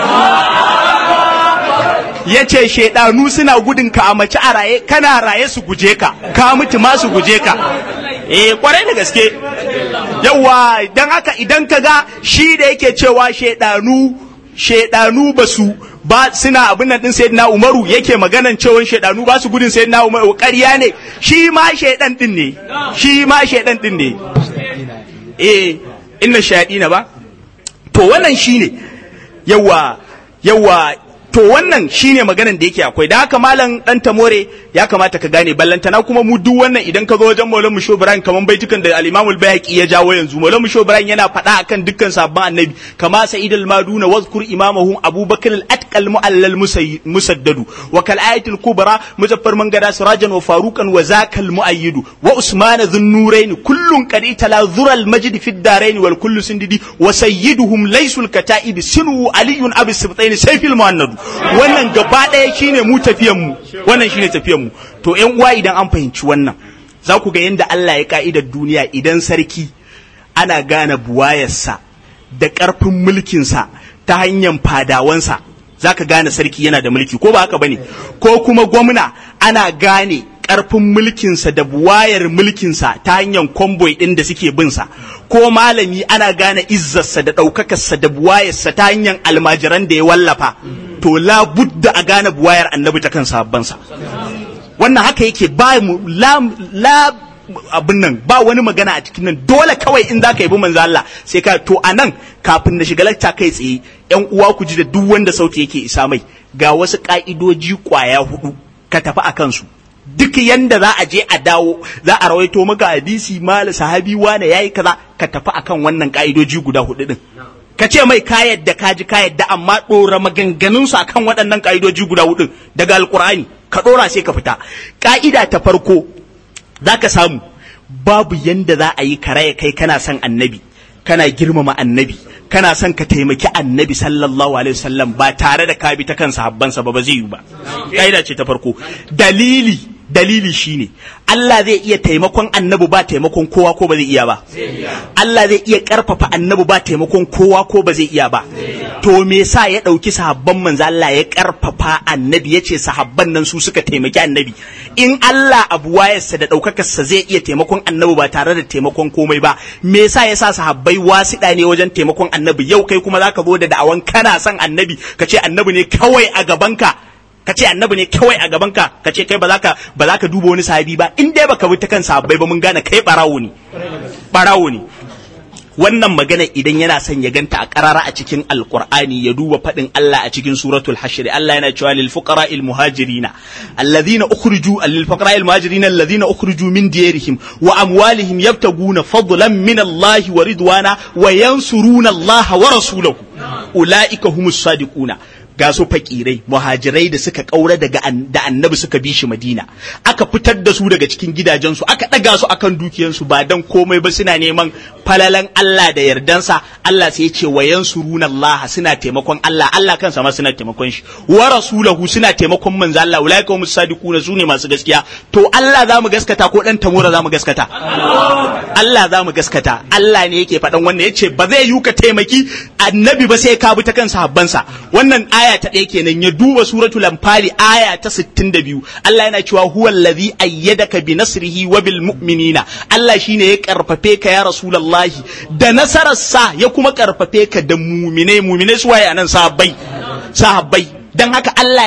ya ce shaidanu suna gudun ka a mace a raye kana raye su guje ka ka mutu ma su guje ka eh kwarai da gaske yawa dan haka idan ka ga shi da yake cewa shaidanu shaidanu ba su ba suna abin nan din sayyidina Umaru yake maganan cewa shaidanu ba su gudun sayyidina Umaru ƙarya ne shi ma shaidan din ne shi ma shaidan din ne eh inna shayadina ba to wannan shine yawa yawa to wannan shine maganan da yake akwai da haka malam dan tamore ya kamata ka gane ballantana kuma mu duk wannan idan ka zo wajen Maulana Musho Ibrahim kaman baitukan da al-Imam al-Bayhaqi ya jawo yanzu Maulana Musho Ibrahim yana faɗa akan dukkan sabban annabi kama Sa'id al-Maduna wazkur imamahum Abu Bakr al-Atqal mu'allal musaddadu wa kal ayatul kubra muzaffar mangada sirajan wa faruqan wa zakal muayyid wa Usman dhun-nurayn kullun qad itala dhura al-majd fi ad-darain wal kullu sindidi wa sayyiduhum laysul kata'ib sinu aliyun abi sibtain sayfil muannad wannan gaba ɗaya shine mu tafiyan mu wannan shine tafiyan mu to ƴan uwa idan an fahimci wannan za ku ga yadda Allah ya ka'idar duniya idan sarki ana gane buwayarsa da ƙarfin mulkinsa ta hanyar fadawansa za ka gane sarki yana da mulki ko ba haka bane ko kuma gwamna ana gane ƙarfin mulkinsa da buwayar mulkinsa ta hanyar kwamboi ɗin da suke binsa ko malami ana gane izzarsa da ɗaukakarsa da buwayarsa ta hanyar almajiran da ya wallafa to la budda a gane buwayar annabi ta kan sabbansa wannan haka yake ba mu la, la abin nan ba wani magana a cikin nan dole kawai in za ka yi manzo Allah sai ka to a nan kafin na shiga lacca kai tsaye yan uwa ku ji da duk wanda sauti yake isa mai ga wasu ka'idoji kwaya hudu ka tafi a kansu duk yanda za a je a dawo za a rawaito maka hadisi mala sahabi wane yayi kaza ka tafi akan wannan ka'idoji guda hudu din ka ce mai ka yadda ka ji ka yadda amma ɗora maganganunsu akan waɗannan ka'idoji guda hudu daga alkur'ani ka ɗora sai ka fita ka'ida ta farko za ka samu babu yanda za a yi karaya kai kana son annabi kana girmama annabi kana son ka taimaki annabi sallallahu alaihi wasallam ba tare da ka bi ta kan sahabbansa ba ba zai yi ba ka'ida ce ta farko dalili dalili shine Allah zai iya taimakon annabi ba taimakon kowa ko ba zai iya ba Allah zai iya karfafa annabi ba taimakon kowa ko ba zai iya ba to me yasa ya dauki sahabban manzo Allah ya karfafa annabi yace sahabban nan su suka taimaki annabi in Allah abu wayarsa da daukakarsa zai iya taimakon annabi ba tare da taimakon komai ba me yasa yasa sahabbai wasiɗa ne wajen taimakon annabi yau kai kuma zaka zo da da'awan kana son annabi kace annabi ne kawai a gabanka ka ce annabi ne kawai a gaban ka ka ce kai ba za ka ba za ka duba wani sahabi ba in dai baka bi ta kan sahabbai ba mun gane kai barawo ne barawo ne wannan magana idan yana son ya ganta a karara a cikin alqur'ani ya duba fadin Allah a cikin suratul hashr Allah yana cewa lil fuqara al muhajirina alladhina ukhriju lil fuqara al muhajirina alladhina ukhriju min diyarihim wa amwalihim yabtaguna fadlan min Allah wa ridwana wa yansuruna Allah wa rasulahu ulaika humus sadiquna ga su fakirai muhajirai da suka kaura daga da annabi suka bi shi madina aka fitar da su daga cikin gidajensu aka ɗaga su akan dukiyansu ba dan komai ba suna neman falalan Allah da yardansa Allah sai ya ce wa yansuruna Allah suna taimakon Allah Allah kansa ma suna taimakon shi wa rasulahu suna taimakon manzo Allah ulaika humus sadiquna sune masu gaskiya to Allah za mu gaskata ko dan tamura za mu gaskata Allah za mu gaskata Allah ne yake faɗan wannan yace ba zai yi ka taimaki annabi ba sai ka bi ta kan sahabbansa wannan aya ta ɗaya kenan ya duba suratul anfali aya ta 62 Allah yana cewa huwa allazi ayyadaka bi nasrihi wa bil mu'minina Allah shine ya karfafe ka ya rasulullahi da nasararsa ya kuma karfafe ka da mu'mine mu'mine su waye anan sahabbai sahabbai dan haka Allah ya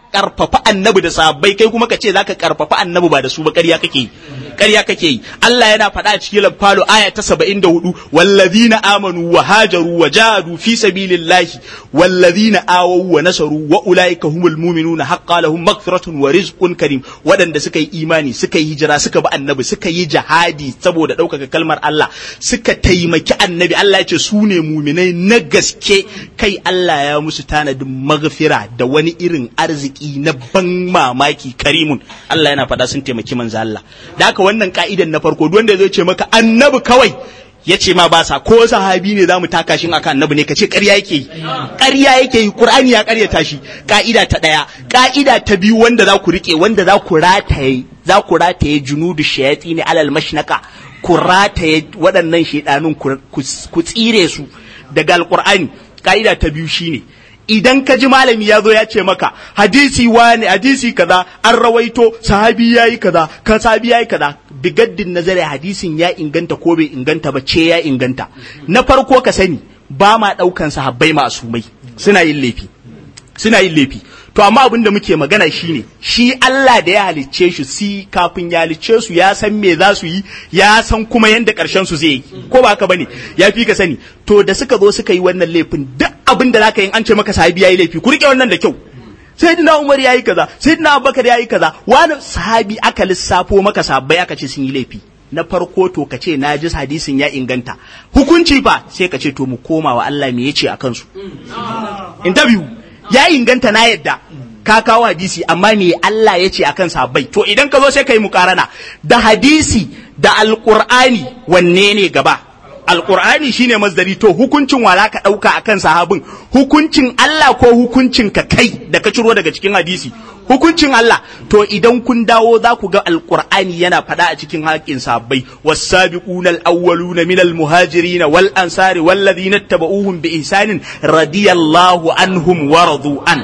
karfafa annabi da sahabbai kai kuma ka ce zaka karfafa annabi ba da su ba ƙarya kake yi ƙarya kake yi Allah yana faɗa a cikin lamfalo aya ta 74 wallazina amanu wa hajaru wa jahadu fi sabilillahi wallazina awaw wa nasaru wa ulaika humul mu'minuna haqqan lahum maghfiratun wa rizqun karim waɗanda suka yi imani suka yi hijira suka bi annabi suka yi jihadi saboda ɗaukaka kalmar Allah suka taimaki annabi Allah ya ce su ne muminai na gaske kai Allah ya musu tanadin maghfira da wani irin arziki na ban mamaki karimun Allah yana faɗa sun taimaki manzo Allah da haka wannan ka'idan na farko duk wanda zai ce maka annabi kawai ya ce ma ba sa ko sahabi ne zamu taka shi akan annabi ne kace ƙarya yake yi ƙarya yake yi Qur'ani ya ƙaryata shi ka'ida ta ɗaya ka'ida ta biyu wanda za ku rike wanda za ku rataye za ku rataye junudu shayati ne alal mashnaka ku rataye waɗannan shaidanun ku tsire su daga alƙur'ani ka'ida ta biyu shine idan ka ji malami ya zo ya ce maka hadisi wani hadisi kaza an rawaito sahabi yayi kaza ka sahabi yayi kaza bigaddin nazari hadisin ya inganta ko bai inganta ba ce ya inganta na farko ka sani ba ma daukan sahabbai masumai suna yin laifi suna yin laifi to amma abin da muke magana shine shi Allah da ya halicce shi si kafin ya halicce su ya san me za su yi ya san kuma yanda karshen su zai yi ko ba haka bane ya fi ka sani to da suka zo suka yi wannan laifin duk abin da zaka yi an ce maka sahabi yayi laifi ku rike wannan da kyau sayyidina Umar yayi kaza sayyidina Abubakar yayi kaza wani sahabi aka lissafo maka sahabbai aka ce sun yi laifi na farko to ka ce na ji hadisin ya inganta hukunci fa sai ka ce to mu koma wa Allah me yace akan su interview ya inganta na yadda ka kawo hadisi amma me Allah ya ce akan sahabbai to idan ka zo sai ka yi mukarana da hadisi da alqur'ani wanne ne gaba alqur'ani shine masdari to hukuncin wala ka dauka akan sahabin hukuncin Allah ko hukuncin ka kai da ka ciro daga cikin hadisi hukuncin Allah to idan kun dawo za ku ga alqur'ani yana faɗa a cikin haƙin sahabbai was-sabiquna al-awwaluna min al-muhajirin wal ansari wal ladina tabauhum bi ihsanin radiyallahu anhum wa radu an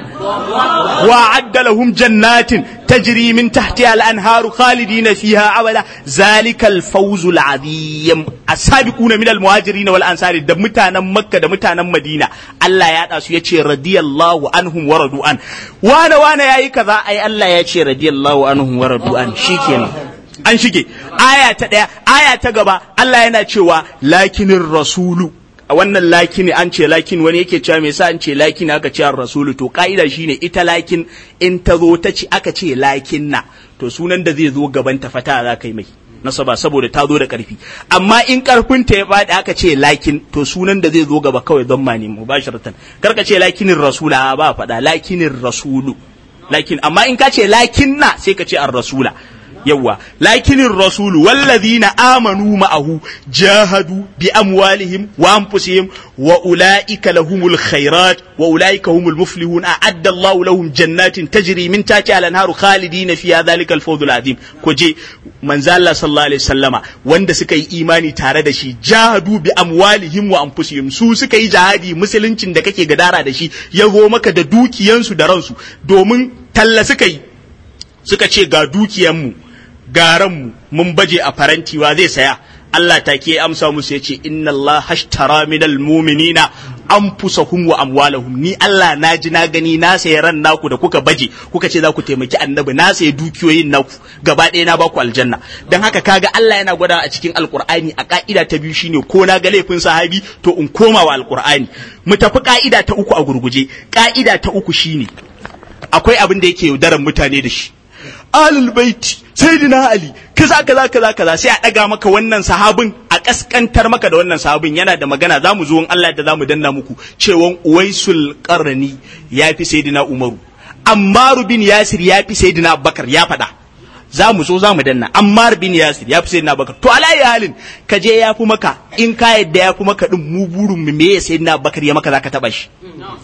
wa adda lahum jannatin tajri min tahtiha al-anharu khalidina fiha abada zalika al-fawz al-azim as-sabiquna min al-muhajirin wal ansari da mutanen makka da mutanen madina Allah ya da su yace radiyallahu anhum wa radu an wane wane yayi kaza ai Allah ya ce radiyallahu anhum wa radu an shikenan an shige aya ta daya aya ta gaba Allah yana cewa lakinin rasulu a wannan lakini an ce lakin wani yake cewa me yasa an ce lakin aka ce rasulu to ka'ida shine ita lakin in ta zo ta ci aka ce lakin na to sunan da zai zo gaban ta fata za kai mai nasaba saboda ta zo da karfi amma in karfin ta ya faɗi aka ce lakin to sunan da zai zo gaba kawai don mani mubasharatan karka ce lakinin rasula ba faɗa lakinin rasulu lakin amma in ka ce lakin na sai ka ce ar rasula yawa lakinin rasulu wallazina amanu ma'ahu jahadu bi amwalihim wa anfusihim wa ulaika lahumul khairat wa ulaika humul muflihun a'adda Allahu lahum jannatin tajri min tahtiha al-anharu khalidina fiha dhalika al-fawzul azim ko je manzo Allah sallallahu alaihi wasallama wanda suka yi imani tare da shi jahadu bi amwalihim wa anfusihim su suka yi jihadi musuluncin da kake gadara da shi ya zo maka da dukiyansu da ransu domin talla suka yi suka ce ga dukiyanmu garanmu mun baje a faranti wa zai saya Allah ta ke amsa musu ya ce inna Allah hashtara minal muminina anfusahum wa amwalahum ni Allah na ji na gani na sayi ran naku da kuka baje kuka ce za ku taimaki annabi na sayi dukiyoyin naku gaba ɗaya na baku aljanna dan haka kaga Allah yana gwada a cikin alkur'ani a ka'ida ta biyu shine ko na ga laifin sahabi to in koma wa alkur'ani mu tafi ka'ida ta uku a gurguje ka'ida ta uku shine akwai abin da yake yaudaran mutane da shi alul baiti sayyidina ali kaza kaza kaza kaza sai a daga maka wannan sahabin a kaskantar maka da wannan sahabin yana da magana zamu zo in Allah da zamu danna muku cewon uwaisul qarni yafi sayyidina umaru ammar bin yasir yafi sayyidina abubakar ya faɗa za mu zo za mu danna ammar bin yasir ya fi sayyidina abubakar to alayi halin ka je ya fi maka in ka yadda ya fi maka din mu burin mu me ya sayyidina abubakar ya maka zaka taba shi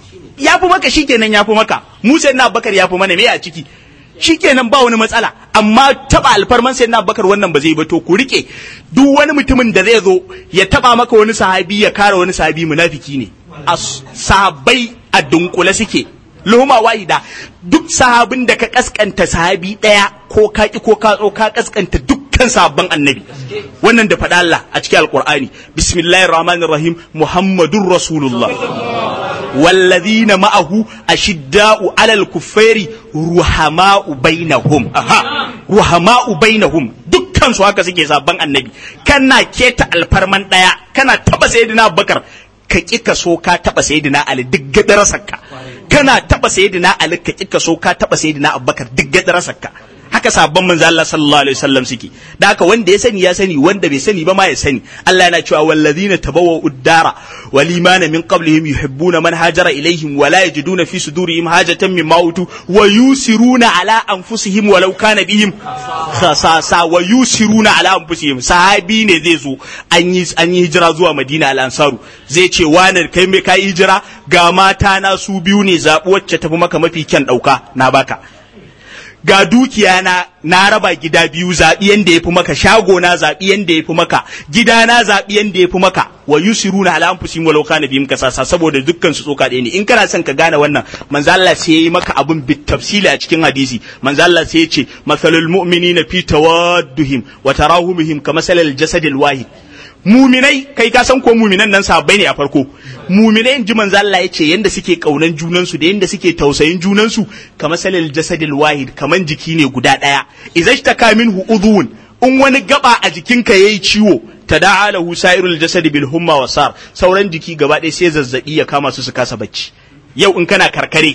ya fi maka shikenan ya fi maka mu sayyidina abubakar ya fi mana me a ciki shikenan ba wani matsala amma taba alfarman sai na bakar wannan ba zai ba to ku rike duk wani mutumin da zai zo ya taba maka wani sahabi ya kare wani sahabi munafiki ne sahabbai a dunkule suke loma wahida duk sahabin da ka kaskanta sahabi daya ko ka ki ko ka tso ka kaskanta dukkan sahabban annabi wannan da faɗa Allah a cikin alqur'ani bismillahir rahmanir rahim muhammadur rasulullah wallazina ma'ahu ashidda'u alal kuffari ruhama'u bainahum aha ruhama'u bainahum dukkan su haka suke sabban annabi kana keta alfarman daya kana taba sayyidina abubakar ka ƙi ka so ka taɓa sayyidina Ali duk gadarasarka kana taɓa sayyidina Ali ka ƙi ka so ka taɓa sayyidina Abubakar duk gadarasarka haka sabon manzo Allah sallallahu alaihi wasallam suke da haka wanda ya sani ya sani wanda bai sani ba ma ya sani Allah yana cewa wallazina tabawwa uddara wal imana min qablihim yuhibbuna man hajara ilaihim wa la yajiduna fi sudurihim hajatan mimma utu wa yusiruna ala anfusihim walau kana bihim khasasa wa yusiruna ala anfusihim sahabi ne zai zo an yi an yi hijira zuwa Madina al ansaru zai ce wani kai me kai hijira ga mata na su biyu ne zabu wacce tafi maka mafi kyan dauka na baka ga dukiya na na raba gida biyu zaɓi yanda yafi maka shago na zaɓi yanda yafi maka gida na zaɓi yanda yafi maka wa yusiruna ala anfusihim walau kana bihim kasasa saboda dukkan su tsoka ɗaya ne in kana son ka gane wannan manzo Allah sai yayi maka abun bit tafsili a cikin hadisi manzo Allah sai ya ce masalul mu'minina fi tawadduhim wa tarahumihim kamasalil jasadil wahid muminai kai ka san ko muminan nan sahabbai ne a farko muminai in ji manzo Allah yace yanda suke kaunan junan su da yanda suke tausayin junan su kamar salil jasadil wahid kaman jiki ne guda daya idza ishtaka minhu udhun in wani gaba a jikinka yayi ciwo tada'a lahu sa'irul jasad bil humma wasar sauran jiki gaba ɗaya sai zazzabi ya kama su su kasa bacci yau in kana karkare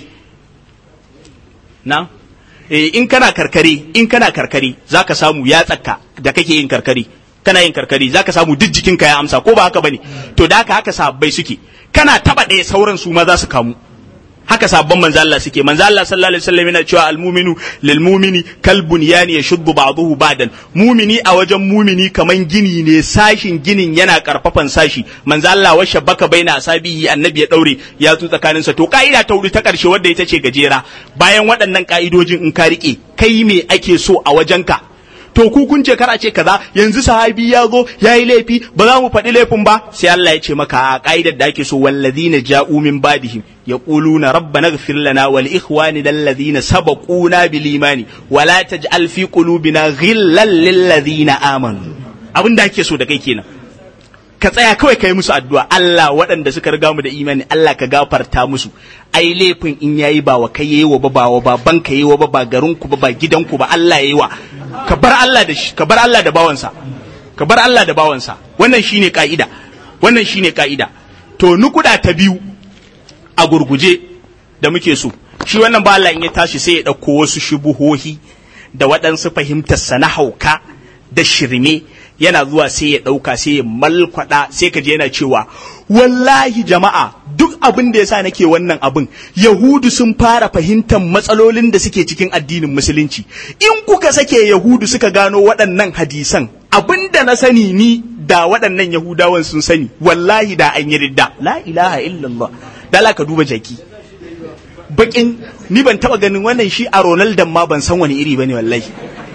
na eh in kana karkare in kana karkare zaka samu ya tsaka da kake yin karkare kana yin karkari zaka samu duk jikinka ya amsa ko ba haka bane to da haka haka sabbai suke kana taba ɗaya sauran su ma za su kamu haka sabban manzo Allah suke manzo Allah sallallahu alaihi wasallam yana cewa almuminu lil mumini kal bunyani yashuddu ba'dahu ba'dan mumini a wajen mumini kaman gini ne sashin ginin yana karfafan sashi manzo Allah wa shabbaka baina asabihi annabi ya daure ya tu tsakanin sa to ka'ida ta wuri ta karshe wadda ita ce gajera bayan waɗannan ka'idojin in ka rike kai me ake so a wajenka to ku kun ce kar a ce kaza yanzu sahabi ya zo ya yi laifi ba za mu faɗi laifin ba sai Allah ya ce maka a ka'idar da ake so wallazina ja'u min badihim yaquluna rabbana ighfir lana wa li ikhwanina alladhina sabaquna bil imani wa la taj'al fi qulubina ghillan lil ladina amanu abin da ake so da kai kenan ka tsaya kawai kai musu addu'a Allah waɗanda suka riga mu da imani Allah ka gafarta musu ai laifin in yayi ba wa kai yayi wa ba ba wa baban ka yayi wa ba ba garin ku ba ba gidan ku ba Allah yayi wa ka bar Allah da shi ka bar Allah da bawansa ka bar Allah da bawansa wannan shine ka'ida wannan shine ka'ida to nukuda ta biyu a gurguje da muke so shi wannan ba Allah in ya tashi sai ya ɗauko wasu shubuhohi da waɗansu fahimtar na hauka da shirme yana zuwa sai ya ɗauka sai ya malkwada sai ka je yana cewa wallahi jama'a duk abin da yasa nake wannan abin yahudu sun fara fahimtar matsalolin da suke cikin addinin musulunci in kuka sake yahudu suka gano waɗannan hadisan abin da na sani ni da waɗannan yahudawan sun sani wallahi da an yi ridda la ilaha illallah dala ka duba jaki bakin ni ban taba ganin wannan shi a Ronaldo ma ban san wani iri bane wallahi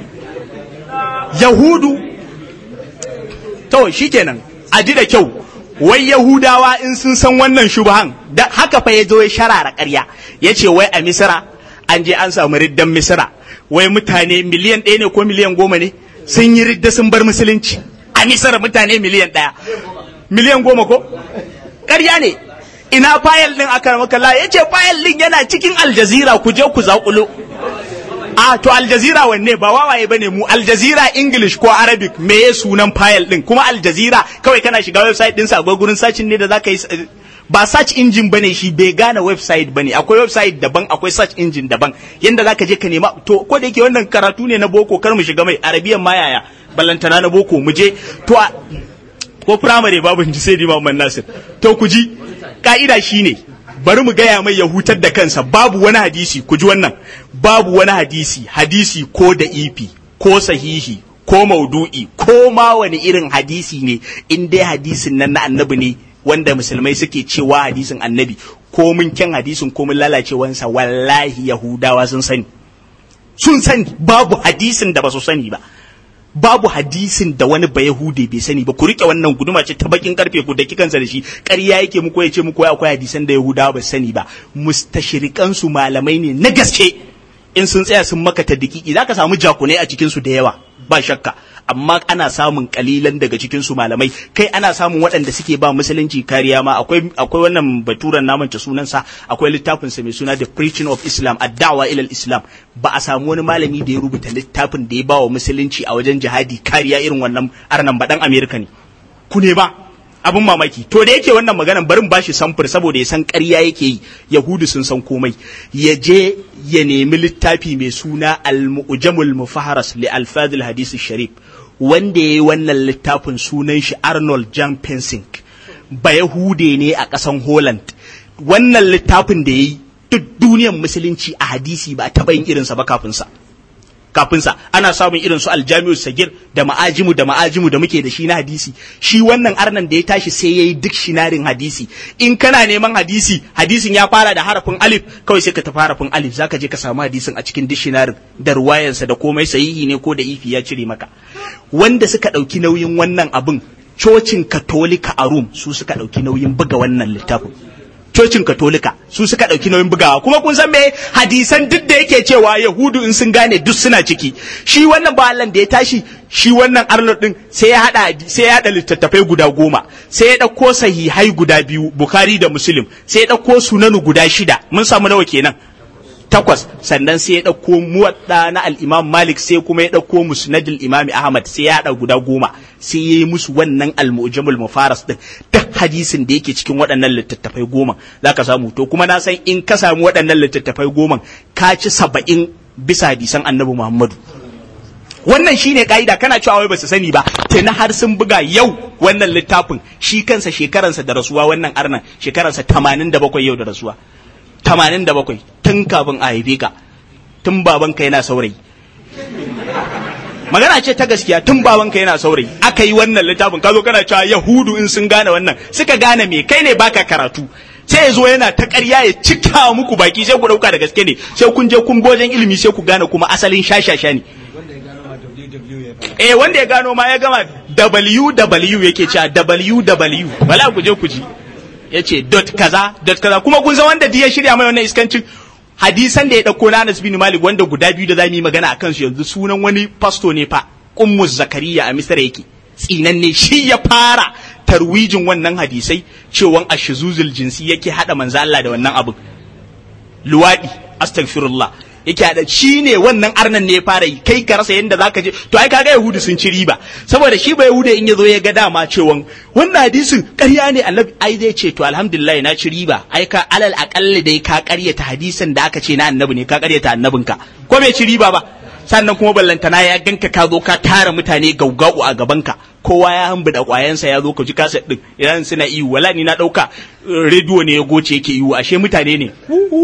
yahudu to shikenan a ji da kyau wai yahudawa in sun san wannan shubahan da haka fa ya zo ya sharara ƙarya ya ce wai a misira an je an samu riddan misira wai mutane miliyan ɗaya ne ko miliyan goma ne sun yi ridda sun bar musulunci a misira mutane miliyan ɗaya miliyan goma ko ƙarya ne ina fayil din aka maka la yace fayil din yana cikin aljazira ku je ku zakulo a to aljazira wanne ba wawaye bane mu aljazira english ko arabic me ya sunan fayil din kuma aljazira kawai kana shiga website din sa akwai gurin searching ne da zaka yi ba search engine bane shi bai gane website bane akwai website daban akwai search engine daban yanda zaka je ka nema to ko da yake wannan karatu ne na boko kar mu shiga mai arabiyan ma yaya ballantana na boko mu je to ko primary babu ji sai Imam Nasir to ku ji ka'ida shine bari mu gaya mai ya hutar da kansa babu wani hadisi ku ji wannan babu wani hadisi hadisi ko da ifi ko sahihi ko maudu'i ko ma wani irin hadisi ne in dai hadisin nan na annabi ne wanda musulmai suke cewa hadisin annabi ko mun kyan hadisin ko mun lalacewansa wallahi yahudawa sun sani sun sani babu hadisin da ba su sani ba babu hadisin da wani ba Yahudi bai sani ba ku rike wannan guduma ce ta bakin karfe ku da kikansa da shi ƙarya yake muku ya ce muku akwai hadisan da Yahudawa ba sani ba mustashrikan su malamai ne na gaske in sun tsaya sun maka ta dakiki zaka samu jakunai a cikin su da yawa ba shakka amma ana samun kalilan daga cikin su malamai kai ana samun waɗanda suke ba musulunci kariya ma akwai akwai wannan baturan namanta sunansa akwai littafin sa mai suna the preaching of islam ad-da'wa ila islam ba a samu wani malami da ya rubuta littafin da ya ba wa musulunci a wajen jihadi kariya irin wannan arnan ba dan america ne ku ne ba abin mamaki to da yake wannan maganan barin bashi samfur saboda ya san ƙarya yake yi yahudu sun san komai ya je ya nemi littafi mai suna al-mu'jamul mufaharas li alfadil hadisi sharif wanda ya yi wannan littafin sunan shi arnold jan pensink ba yahude ne a ƙasan holland wannan littafin da ya yi duk duniyar musulunci a hadisi ba taɓa yin irinsa ba kafinsa kafinsa ana samun irin su aljami'u sagir da ma'ajimu da ma'ajimu da muke da shi na hadisi shi wannan arnan da ya tashi sai yayi duk shinarin hadisi in kana neman hadisi hadisin ya fara da harafin alif kawai sai ka tafi harafin alif zaka je ka samu hadisin a cikin dishinarin da ruwayansa da komai sahihi ne ko da ifi ya cire maka wanda suka ɗauki nauyin wannan abin cocin katolika a Rum su suka ɗauki nauyin buga wannan littafin cocin katolika su suka ɗauki nauyin bugawa kuma kun san me hadisan duk da yake cewa yahudu in sun gane duk suna ciki shi wannan balan da ya tashi shi wannan arnold din sai ya hada sai ya hada littattafai guda goma sai ya ɗauko sahihai guda biyu bukhari da muslim sai ya ɗauko sunanu guda shida mun samu nawa kenan takwas sannan sai ya ɗauko muwadda na al-imam malik sai kuma ya ɗauko musnadul imam ahmad sai ya haɗa guda goma sai ya yi musu wannan al-mu'jamul mufaras din duk hadisin da yake cikin waɗannan littattafai goma zaka samu to kuma na san in ka samu waɗannan littattafai goma ka ci saba'in bisa hadisan annabi muhammadu wannan shine ka'ida kana cewa wai basu sani ba tuni har sun buga yau wannan littafin shi kansa shekaransa da rasuwa wannan arnan shekaransa 87 yau da rasuwa tamanin da bakwai tun kafin a haife ka tun babanka yana saurayi magana ce ta gaskiya tun babanka yana saurayi aka yi wannan littafin ka zo kana cewa yahudu in sun gane wannan suka gane me kai ne baka karatu sai ya zo yana ta ƙarya ya cika muku baki sai ku ɗauka da gaske ne sai kun je kun bojan ilimi sai ku gane kuma asalin shashasha ne eh wanda ya gano ma ya gama ww yake cewa ww wala ku je ku ji ya ce dot kaza dot kaza kuma kun san wanda ya shirya mai wannan iskancin hadisan da ya dauko na Anas bin Malik wanda guda biyu da zamu yi magana akan su yanzu sunan wani pasto ne fa Ummu Zakariya a Misra yake tsinanne shi ya fara tarwijin wannan hadisai cewan ashizuzul jinsi yake hada manzo Allah da wannan abu luwadi astaghfirullah yake hada shi ne wannan arnan ne ya fara yi kai ka rasa yadda zaka je to ai kaga yahudu sun ci riba saboda shi ba yahudu in ya zo ya ga dama cewa wannan hadisin ƙarya ne annabi ai zai ce to alhamdulillah na ci riba ai ka alal akalli dai ka ƙaryata hadisin da aka ce na annabi ne ka ƙaryata annabinka ko bai ci riba ba sannan kuma ballantana ya ganka ka zo ka tara mutane gaugau a gabanka kowa ya hambuda kwayansa ya zo ka ji kaset din idan suna iyu wala ni na dauka rediyo ne ya goce yake iyu ashe mutane ne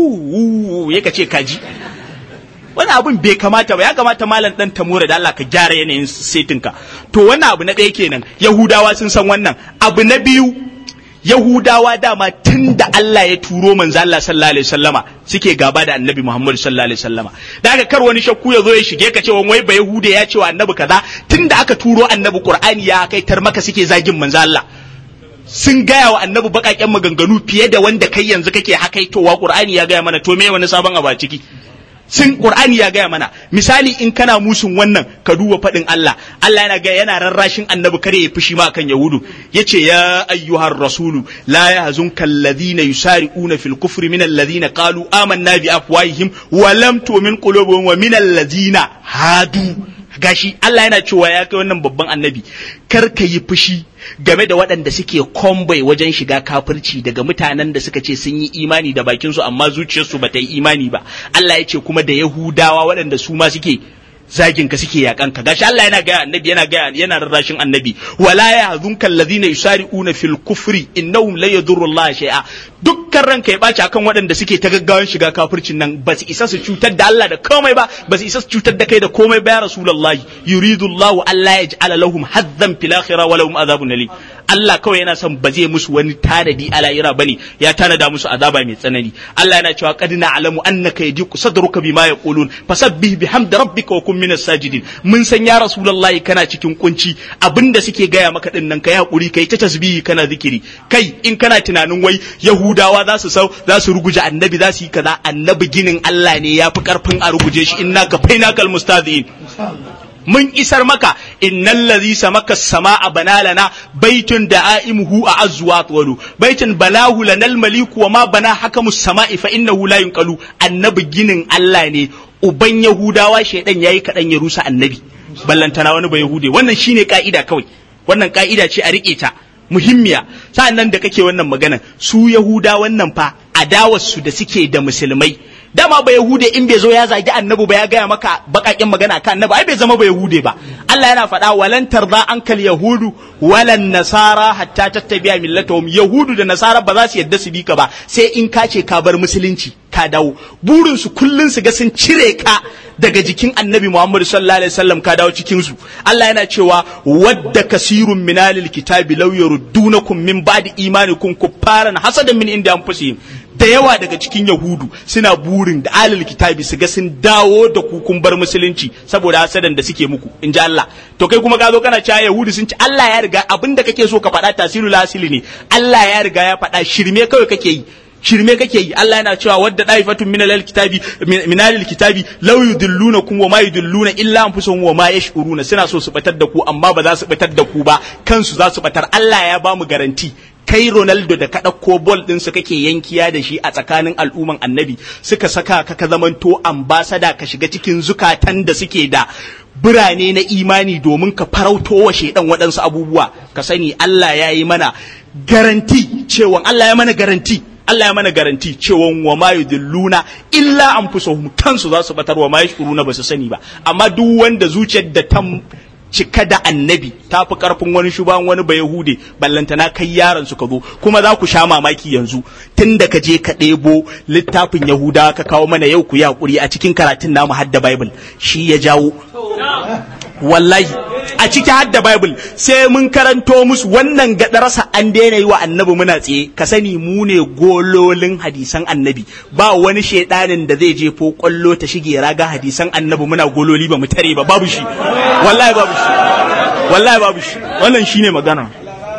yaka ce kaji wani abun bai kamata ba ya kamata malam dan tamura da Allah ka gyara yanayin setinka to wannan abu na ɗaya kenan yahudawa sun san wannan abu na biyu yahudawa dama tun da Allah ya turo manzo Allah sallallahu alaihi wasallama suke gaba da annabi Muhammad sallallahu alaihi wasallama da haka kar wani shakku ya zo ya shige ka cewa wai ba yahude ya ce wa annabi kaza tun da aka turo annabi qur'ani ya kai tar maka suke zagin manzo Allah sun gaya wa annabi baƙaƙen maganganu fiye da wanda kai yanzu kake hakaitowa qur'ani ya gaya mana to me wani sabon abu a ciki sun qur'ani ya gaya mana misali in kana musun wannan ka duba faɗin Allah Allah yana ga yana rarrashin annabi kare ya fushi ma kan yahudu yace ya ayyuhar rasulu la yahzunka alladhina yusari'una fil kufri min alladhina qalu amanna bi afwahihim wa lam tu'min qulubuhum wa min alladhina hadu gashi Allah yana cewa ya kai wannan babban annabi kar ka yi fushi game da waɗanda suke kombai wajen shiga kafirci daga mutanen da suka ce sun yi imani da bakinsu amma zuciyarsu ba ta yi imani ba Allah ya ce kuma da Yahudawa waɗanda su ma suke zagin ka suke yakan ka gashi Allah yana gaya annabi yana gaya yana rarrashin annabi wala yahzunka alladhina yusari'una fil kufri innahum la yadurru Allah shay'a dukkan ranka ya baci akan waɗanda suke ta gaggawan shiga kafircin nan ba su isa su cutar da Allah da komai ba ba su isa su cutar da kai da komai ba ya rasulullahi yuridu Allah alla yaj'ala lahum haddan fil akhirah wa lahum adhabun alim Allah kawai yana son ba zai musu wani tanadi a lahira bane ya tanada musu azaba mai tsanani Allah yana cewa qad na'lamu annaka yadiku sadruka bima yaqulun fasabbih bihamdi rabbika wa kun minas sajidin mun san ya rasulullahi kana cikin kunci abinda suke gaya maka din nan kai hakuri kai ta tasbihi kana zikiri kai in kana tunanin wai yahudawa za su sau za su ruguje annabi za su yi kaza annabi ginin Allah ne ya fi karfin a ruguje shi inna ka fainakal mustadhin mun isar maka innal ladhi samaka samaa banalana baitun da'imuhu a azwa walu baitun balahu lanal maliku wa ma bana hakamus sama'i fa innahu la yunqalu annabi ginin Allah ne uban yahudawa shedan yayi kadan ya rusa annabi ballantana wani ba yahude wannan shine ka'ida kawai wannan ka'ida ce a rike ta muhimmiya sa'annan da kake wannan magana su yahuda wannan fa adawarsu da suke da musulmai dama ba yahude in bai zo ya zagi annabi ba ya gaya maka bakakin magana kan annabi ai bai zama ba yahude ba Allah yana faɗa walan tarda ankal yahudu walan nasara hatta tattabi'a millatahum yahudu da nasara ba za su yadda su bi ka ba sai in ka ce ka bar musulunci ka dawo burin su kullun su ga sun cire ka daga jikin annabi Muhammad sallallahu alaihi wasallam ka dawo cikin su Allah yana cewa wadda kasirun minalil kitabi law yurdunakum min ba'di imanikum kuffaran hasadan min inda anfusihim da yawa daga cikin yahudu suna burin da alil kitabi su ga sun dawo da ku kun bar musulunci saboda hasadan da suke muku in ji Allah to kai kuma ka zo kana cewa yahudu sun ci Allah ya riga abin da kake so ka faɗa tasirul asili ne Allah ya riga ya faɗa shirme kawai kake yi shirme kake yi Allah yana cewa wadda daifatun min alal kitabi min alal kitabi law yudillunakum wa ma yudilluna illa anfusuhum wa ma yash'uruna suna so su batar da ku amma ba za su batar da ku ba kansu za su batar Allah ya ba mu garanti kai Ronaldo da ka ɗauko bol ɗin su kake yankiya da shi a tsakanin al'umman annabi suka saka ka ka zamanto ambasada ka shiga cikin zukatan da suke da birane na imani domin ka farauto wa shaidan waɗansu abubuwa ka sani Allah ya yi mana garanti cewa Allah ya mana garanti Allah ya mana garanti cewa wa ma yudilluna illa anfusuhum kansu za su batar wa ma yashuruna ba su sani ba amma duk wanda zuciyar da ta cika da annabi ta fi karfin wani shuban wani ba yahude ballantana kai yaron su ka zo kuma za ku sha mamaki yanzu tun da ka je ka ɗebo littafin yahuda ka kawo mana yau ku yi hakuri a cikin karatun namu hadda bible shi ya jawo wallahi a ciki hadda bible sai mun karanto musu wannan gadarasa an daina yi wa annabi muna tsaye ka sani mu ne gololin hadisan annabi ba wani shedanin da zai je ko kwallo ta shige raga hadisan annabi muna gololi ba mu tare ba babu shi wallahi babu shi wallahi babu shi wannan shine magana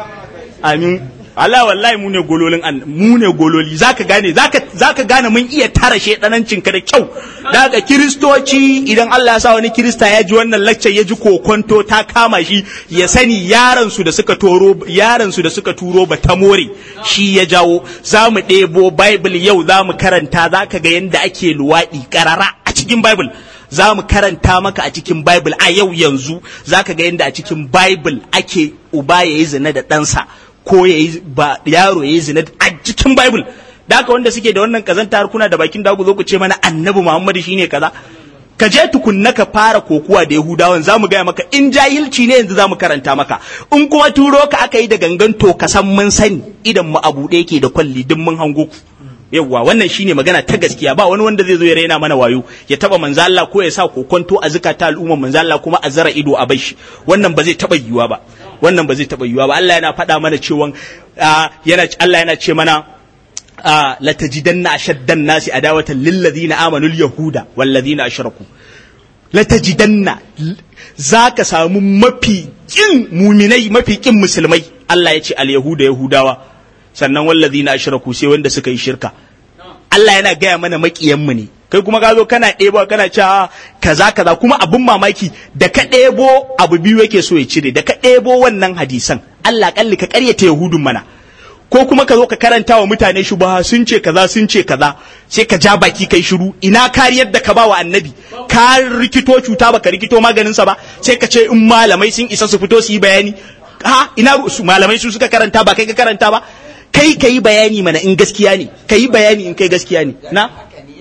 amin Allah wallahi mu ne gololin mu ne gololi zaka gane zaka zaka gane mun iya tara shedanancin ka da kyau daga kiristoci idan Allah ya sa wani kirista ya ji wannan lecture ya ji kokonto ta kama shi ya sani yaran su da suka toro yaran su da suka turo ba ta more shi ya jawo za mu ɗebo bible yau za mu karanta zaka ga yanda ake luwaɗi karara a cikin bible za mu karanta maka a cikin Bible a yau yanzu za ka ga yadda a cikin Bible ake uba ya yi zina da ɗansa ko ya yi ba yaro ya yi zina a cikin Bible da haka wanda suke da wannan kazanta har kuna da bakin dagu zo ku ce mana annabi Muhammadu shine kaza ka je tukunna ka fara kokuwa da Yahudawan za mu gaya maka in jahilci ne yanzu za mu karanta maka in kuma turo ka aka yi da gangan to ka san mun sani idan mu abu ɗaya ke da kwalli duk mun hango ku yawwa wannan shine magana ta gaskiya ba wani wanda zai zo ya raina mana wayo ya taba manzo Allah ko ya sa kokonto a zukata al'umma manzo Allah kuma a zara ido a bashi wannan ba zai taba yiwuwa ba wannan ba zai taba yiwuwa ba Allah yana faɗa mana cewa yana Allah yana ce mana la tajidanna ashaddan nasi adawatan lil ladina amanu al yahuda wal ladina ashraku la tajidanna zaka samu mafi kin muminai mafi kin musulmai Allah ya ce al yahuda yahudawa sannan wallazi na ashraku sai wanda suka yi shirka Allah yana gaya mana makiyanmu ne kai kuma ka zo kana ɗebo kana cewa kaza kaza kuma abun mamaki da ka ɗebo abu biyu yake so ya cire da ka ɗebo wannan hadisan Allah kalli ka ƙaryata yahudun mana ko kuma ka zo ka karanta wa mutane shubaha sun ce kaza sun ce kaza sai ka ja baki kai shiru ina kariyar da ka ba wa annabi ka rikito cuta baka rikito maganinsa ba sai ka ce in malamai sun isa su fito su yi bayani ha ina malamai su suka karanta ba kai ka karanta ba kai ka yi bayani mana in gaskiya ne ka yi bayani in kai gaskiya ne na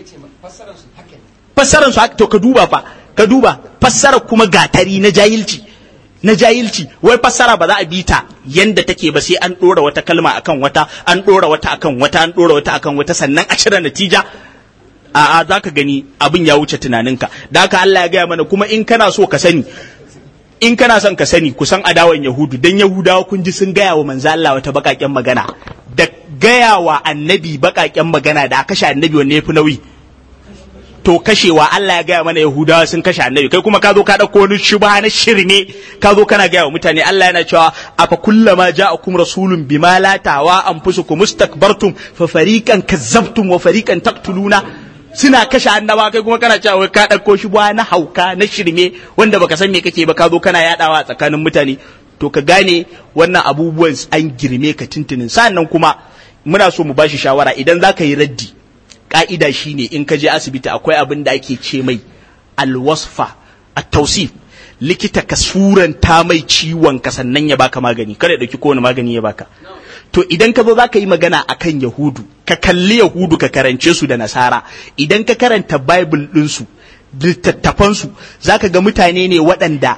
fassarar su haka to ka duba fa ka duba fassara kuma gatari na jahilci na jahilci wai fassara ba za a bi ta yanda take ba sai an dora wata kalma akan wata an dora wata akan wata an dora wata akan wata sannan a cire natija a'a za ka gani abin ya wuce tunaninka da haka Allah ya gaya mana kuma in kana so ka sani in kana son ka sani kusan adawan yahudu dan yahudawa kun ji sun gaya wa manzo Allah wata bakaken magana da gaya wa annabi bakaken magana da kashe annabi wanne yafi nauyi to kashewa Allah ya gaya mana yahudawa sun kashe annabi kai kuma ka zo ka dauko wani shubha na shirme ka zo kana gaya wa mutane Allah yana cewa afa kullama ja'akum rasulun bima la tawa anfusukum mustakbartum fa fariqan kazzabtum wa fariqan taqtuluna suna kashe annaba kai kuma kana cewa wai ka ɗauko shi ba na hauka na shirme wanda baka san me kake ba ka zo kana yadawa a tsakanin mutane to ka gane wannan abubuwan an girme ka tuntunin sannan kuma muna so mu bashi shawara idan za ka yi raddi ka'ida shine in ka je asibiti akwai abin da ake ce mai alwasfa a tausif likita ka suranta mai ciwon ka sannan ya baka magani kada ya dauki kowane magani ya baka to idan ka zo za ka yi magana akan yahudu ka kalli yahudu ka karance su da nasara idan ka karanta bible ɗinsu littattafansu za ka ga mutane ne waɗanda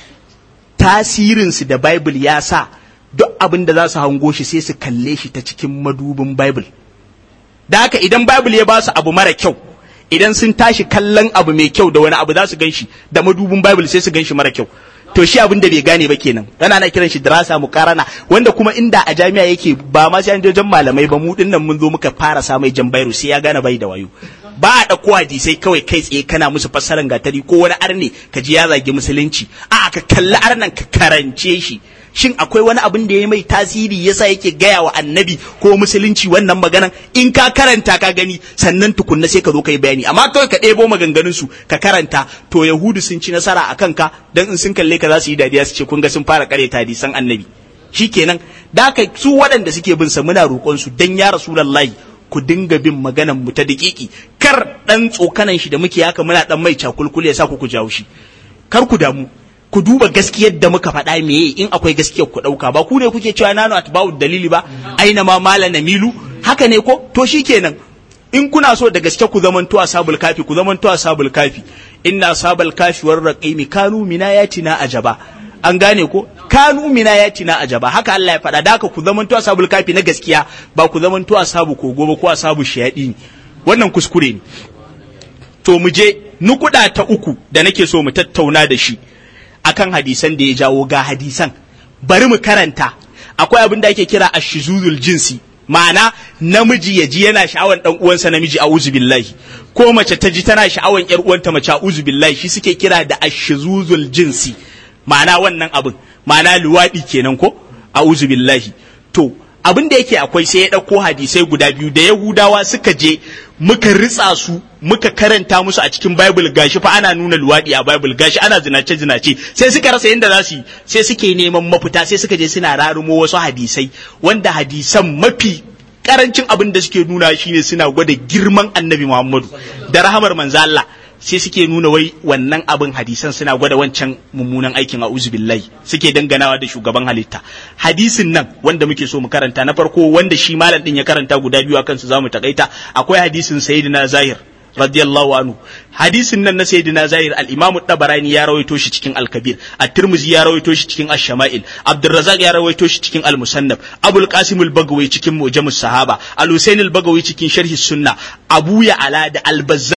tasirinsu da bible ya sa duk abin da za su hango shi sai su kalle shi ta cikin madubin bible da haka idan bible ya ba su abu mara kyau idan sun tashi kallon abu mai kyau da wani abu za su gan shi da madubin bible sai su gan shi mara kyau to shi abin da bai gane ba kenan ana ana kiran shi dirasa mukarana wanda kuma inda a jami'a yake ba ma sai an je malamai ba mu dinnan mun zo muka fara sa mai jan bairu sai ya gane bai da wayo ba a ɗauko hadisai kawai kai tsaye kana musu fassaran gatari ko wani arne ka ji ya zagi musulunci a ka kalli arnan ka karance shi shin akwai wani abin da ya mai tasiri yasa yake gaya wa annabi ko musulunci wannan maganan in ka karanta ka gani sannan tukunna sai ka zo ka yi bayani amma kawai ka ɗebo maganganun su ka karanta to yahudu sun ci nasara a kanka dan in sun kalle ka za su yi dadiya su ce kun ga sun fara kareta hadisan annabi shikenan da ka su waɗanda suke bin sa muna roƙon su dan ya rasulullahi ku dinga bin maganan mu ta daƙiƙi kar dan tsokanan shi da muke haka muna dan mai cakulkule ya sa ku ku jawo shi kar ku damu ku duba gaskiyar da muka faɗa meye in akwai gaskiyar ku ɗauka ba ku ne kuke cewa nanu atba'u dalili ba aina ma mala namilu haka ne ko to shikenan in kuna so da gaske ku zamanto ashabul kafi ku zamanto ashabul kafi inna ashabul kafi war raqimi kanu minayatina ajaba an gane ko kanu minayatina ajaba haka Allah ya faɗa da haka ku zamanto ashabul kafi na gaskiya ba ku zamanto ashabu kogo ba ko ashabu shayadi wannan kuskure ne to mu je nukuda ta uku da nake so mu tattauna da shi akan hadisan da ya jawo ga hadisan bari mu karanta akwai abin da ake kira ashizuzul jinsi ma'ana namiji ya ji yana sha'awan dan uwansa namiji a billahi ko mace ta ji tana sha'awan yar uwanta mace a billahi shi suke kira da ashizuzul jinsi ma'ana wannan abin ma'ana luwadi kenan ko a billahi to abin da yake akwai sai ya ɗauko hadisai guda biyu da yahudawa suka je muka ritsa su muka karanta musu a cikin bible gashi fa ana nuna luwaɗi a bible gashi ana zinace zinace sai suka rasa yadda za su yi sai suke neman mafita sai suka je suna rarumo wasu hadisai wanda hadisan mafi karancin abin da suke nuna shine suna gwada girman annabi muhammadu da rahamar manzo Allah sai suke nuna wai wannan abin hadisan suna gwada wancan mummunan aikin a billahi suke danganawa da shugaban halitta hadisin nan wanda muke so mu karanta na farko wanda shi malam din ya karanta guda biyu akan su zamu takaita akwai hadisin sayyidina zahir radiyallahu anhu hadisin nan na sayyidina zahir al-imam tabarani ya rawaito shi cikin al-kabir at-tirmidhi ya rawaito shi cikin ash-shama'il abdurrazzaq ya rawaito shi cikin al-musannaf abul qasim al-bagawi cikin mujamus sahaba al-husayn al-bagawi cikin sharhi sunna abu ya ala da al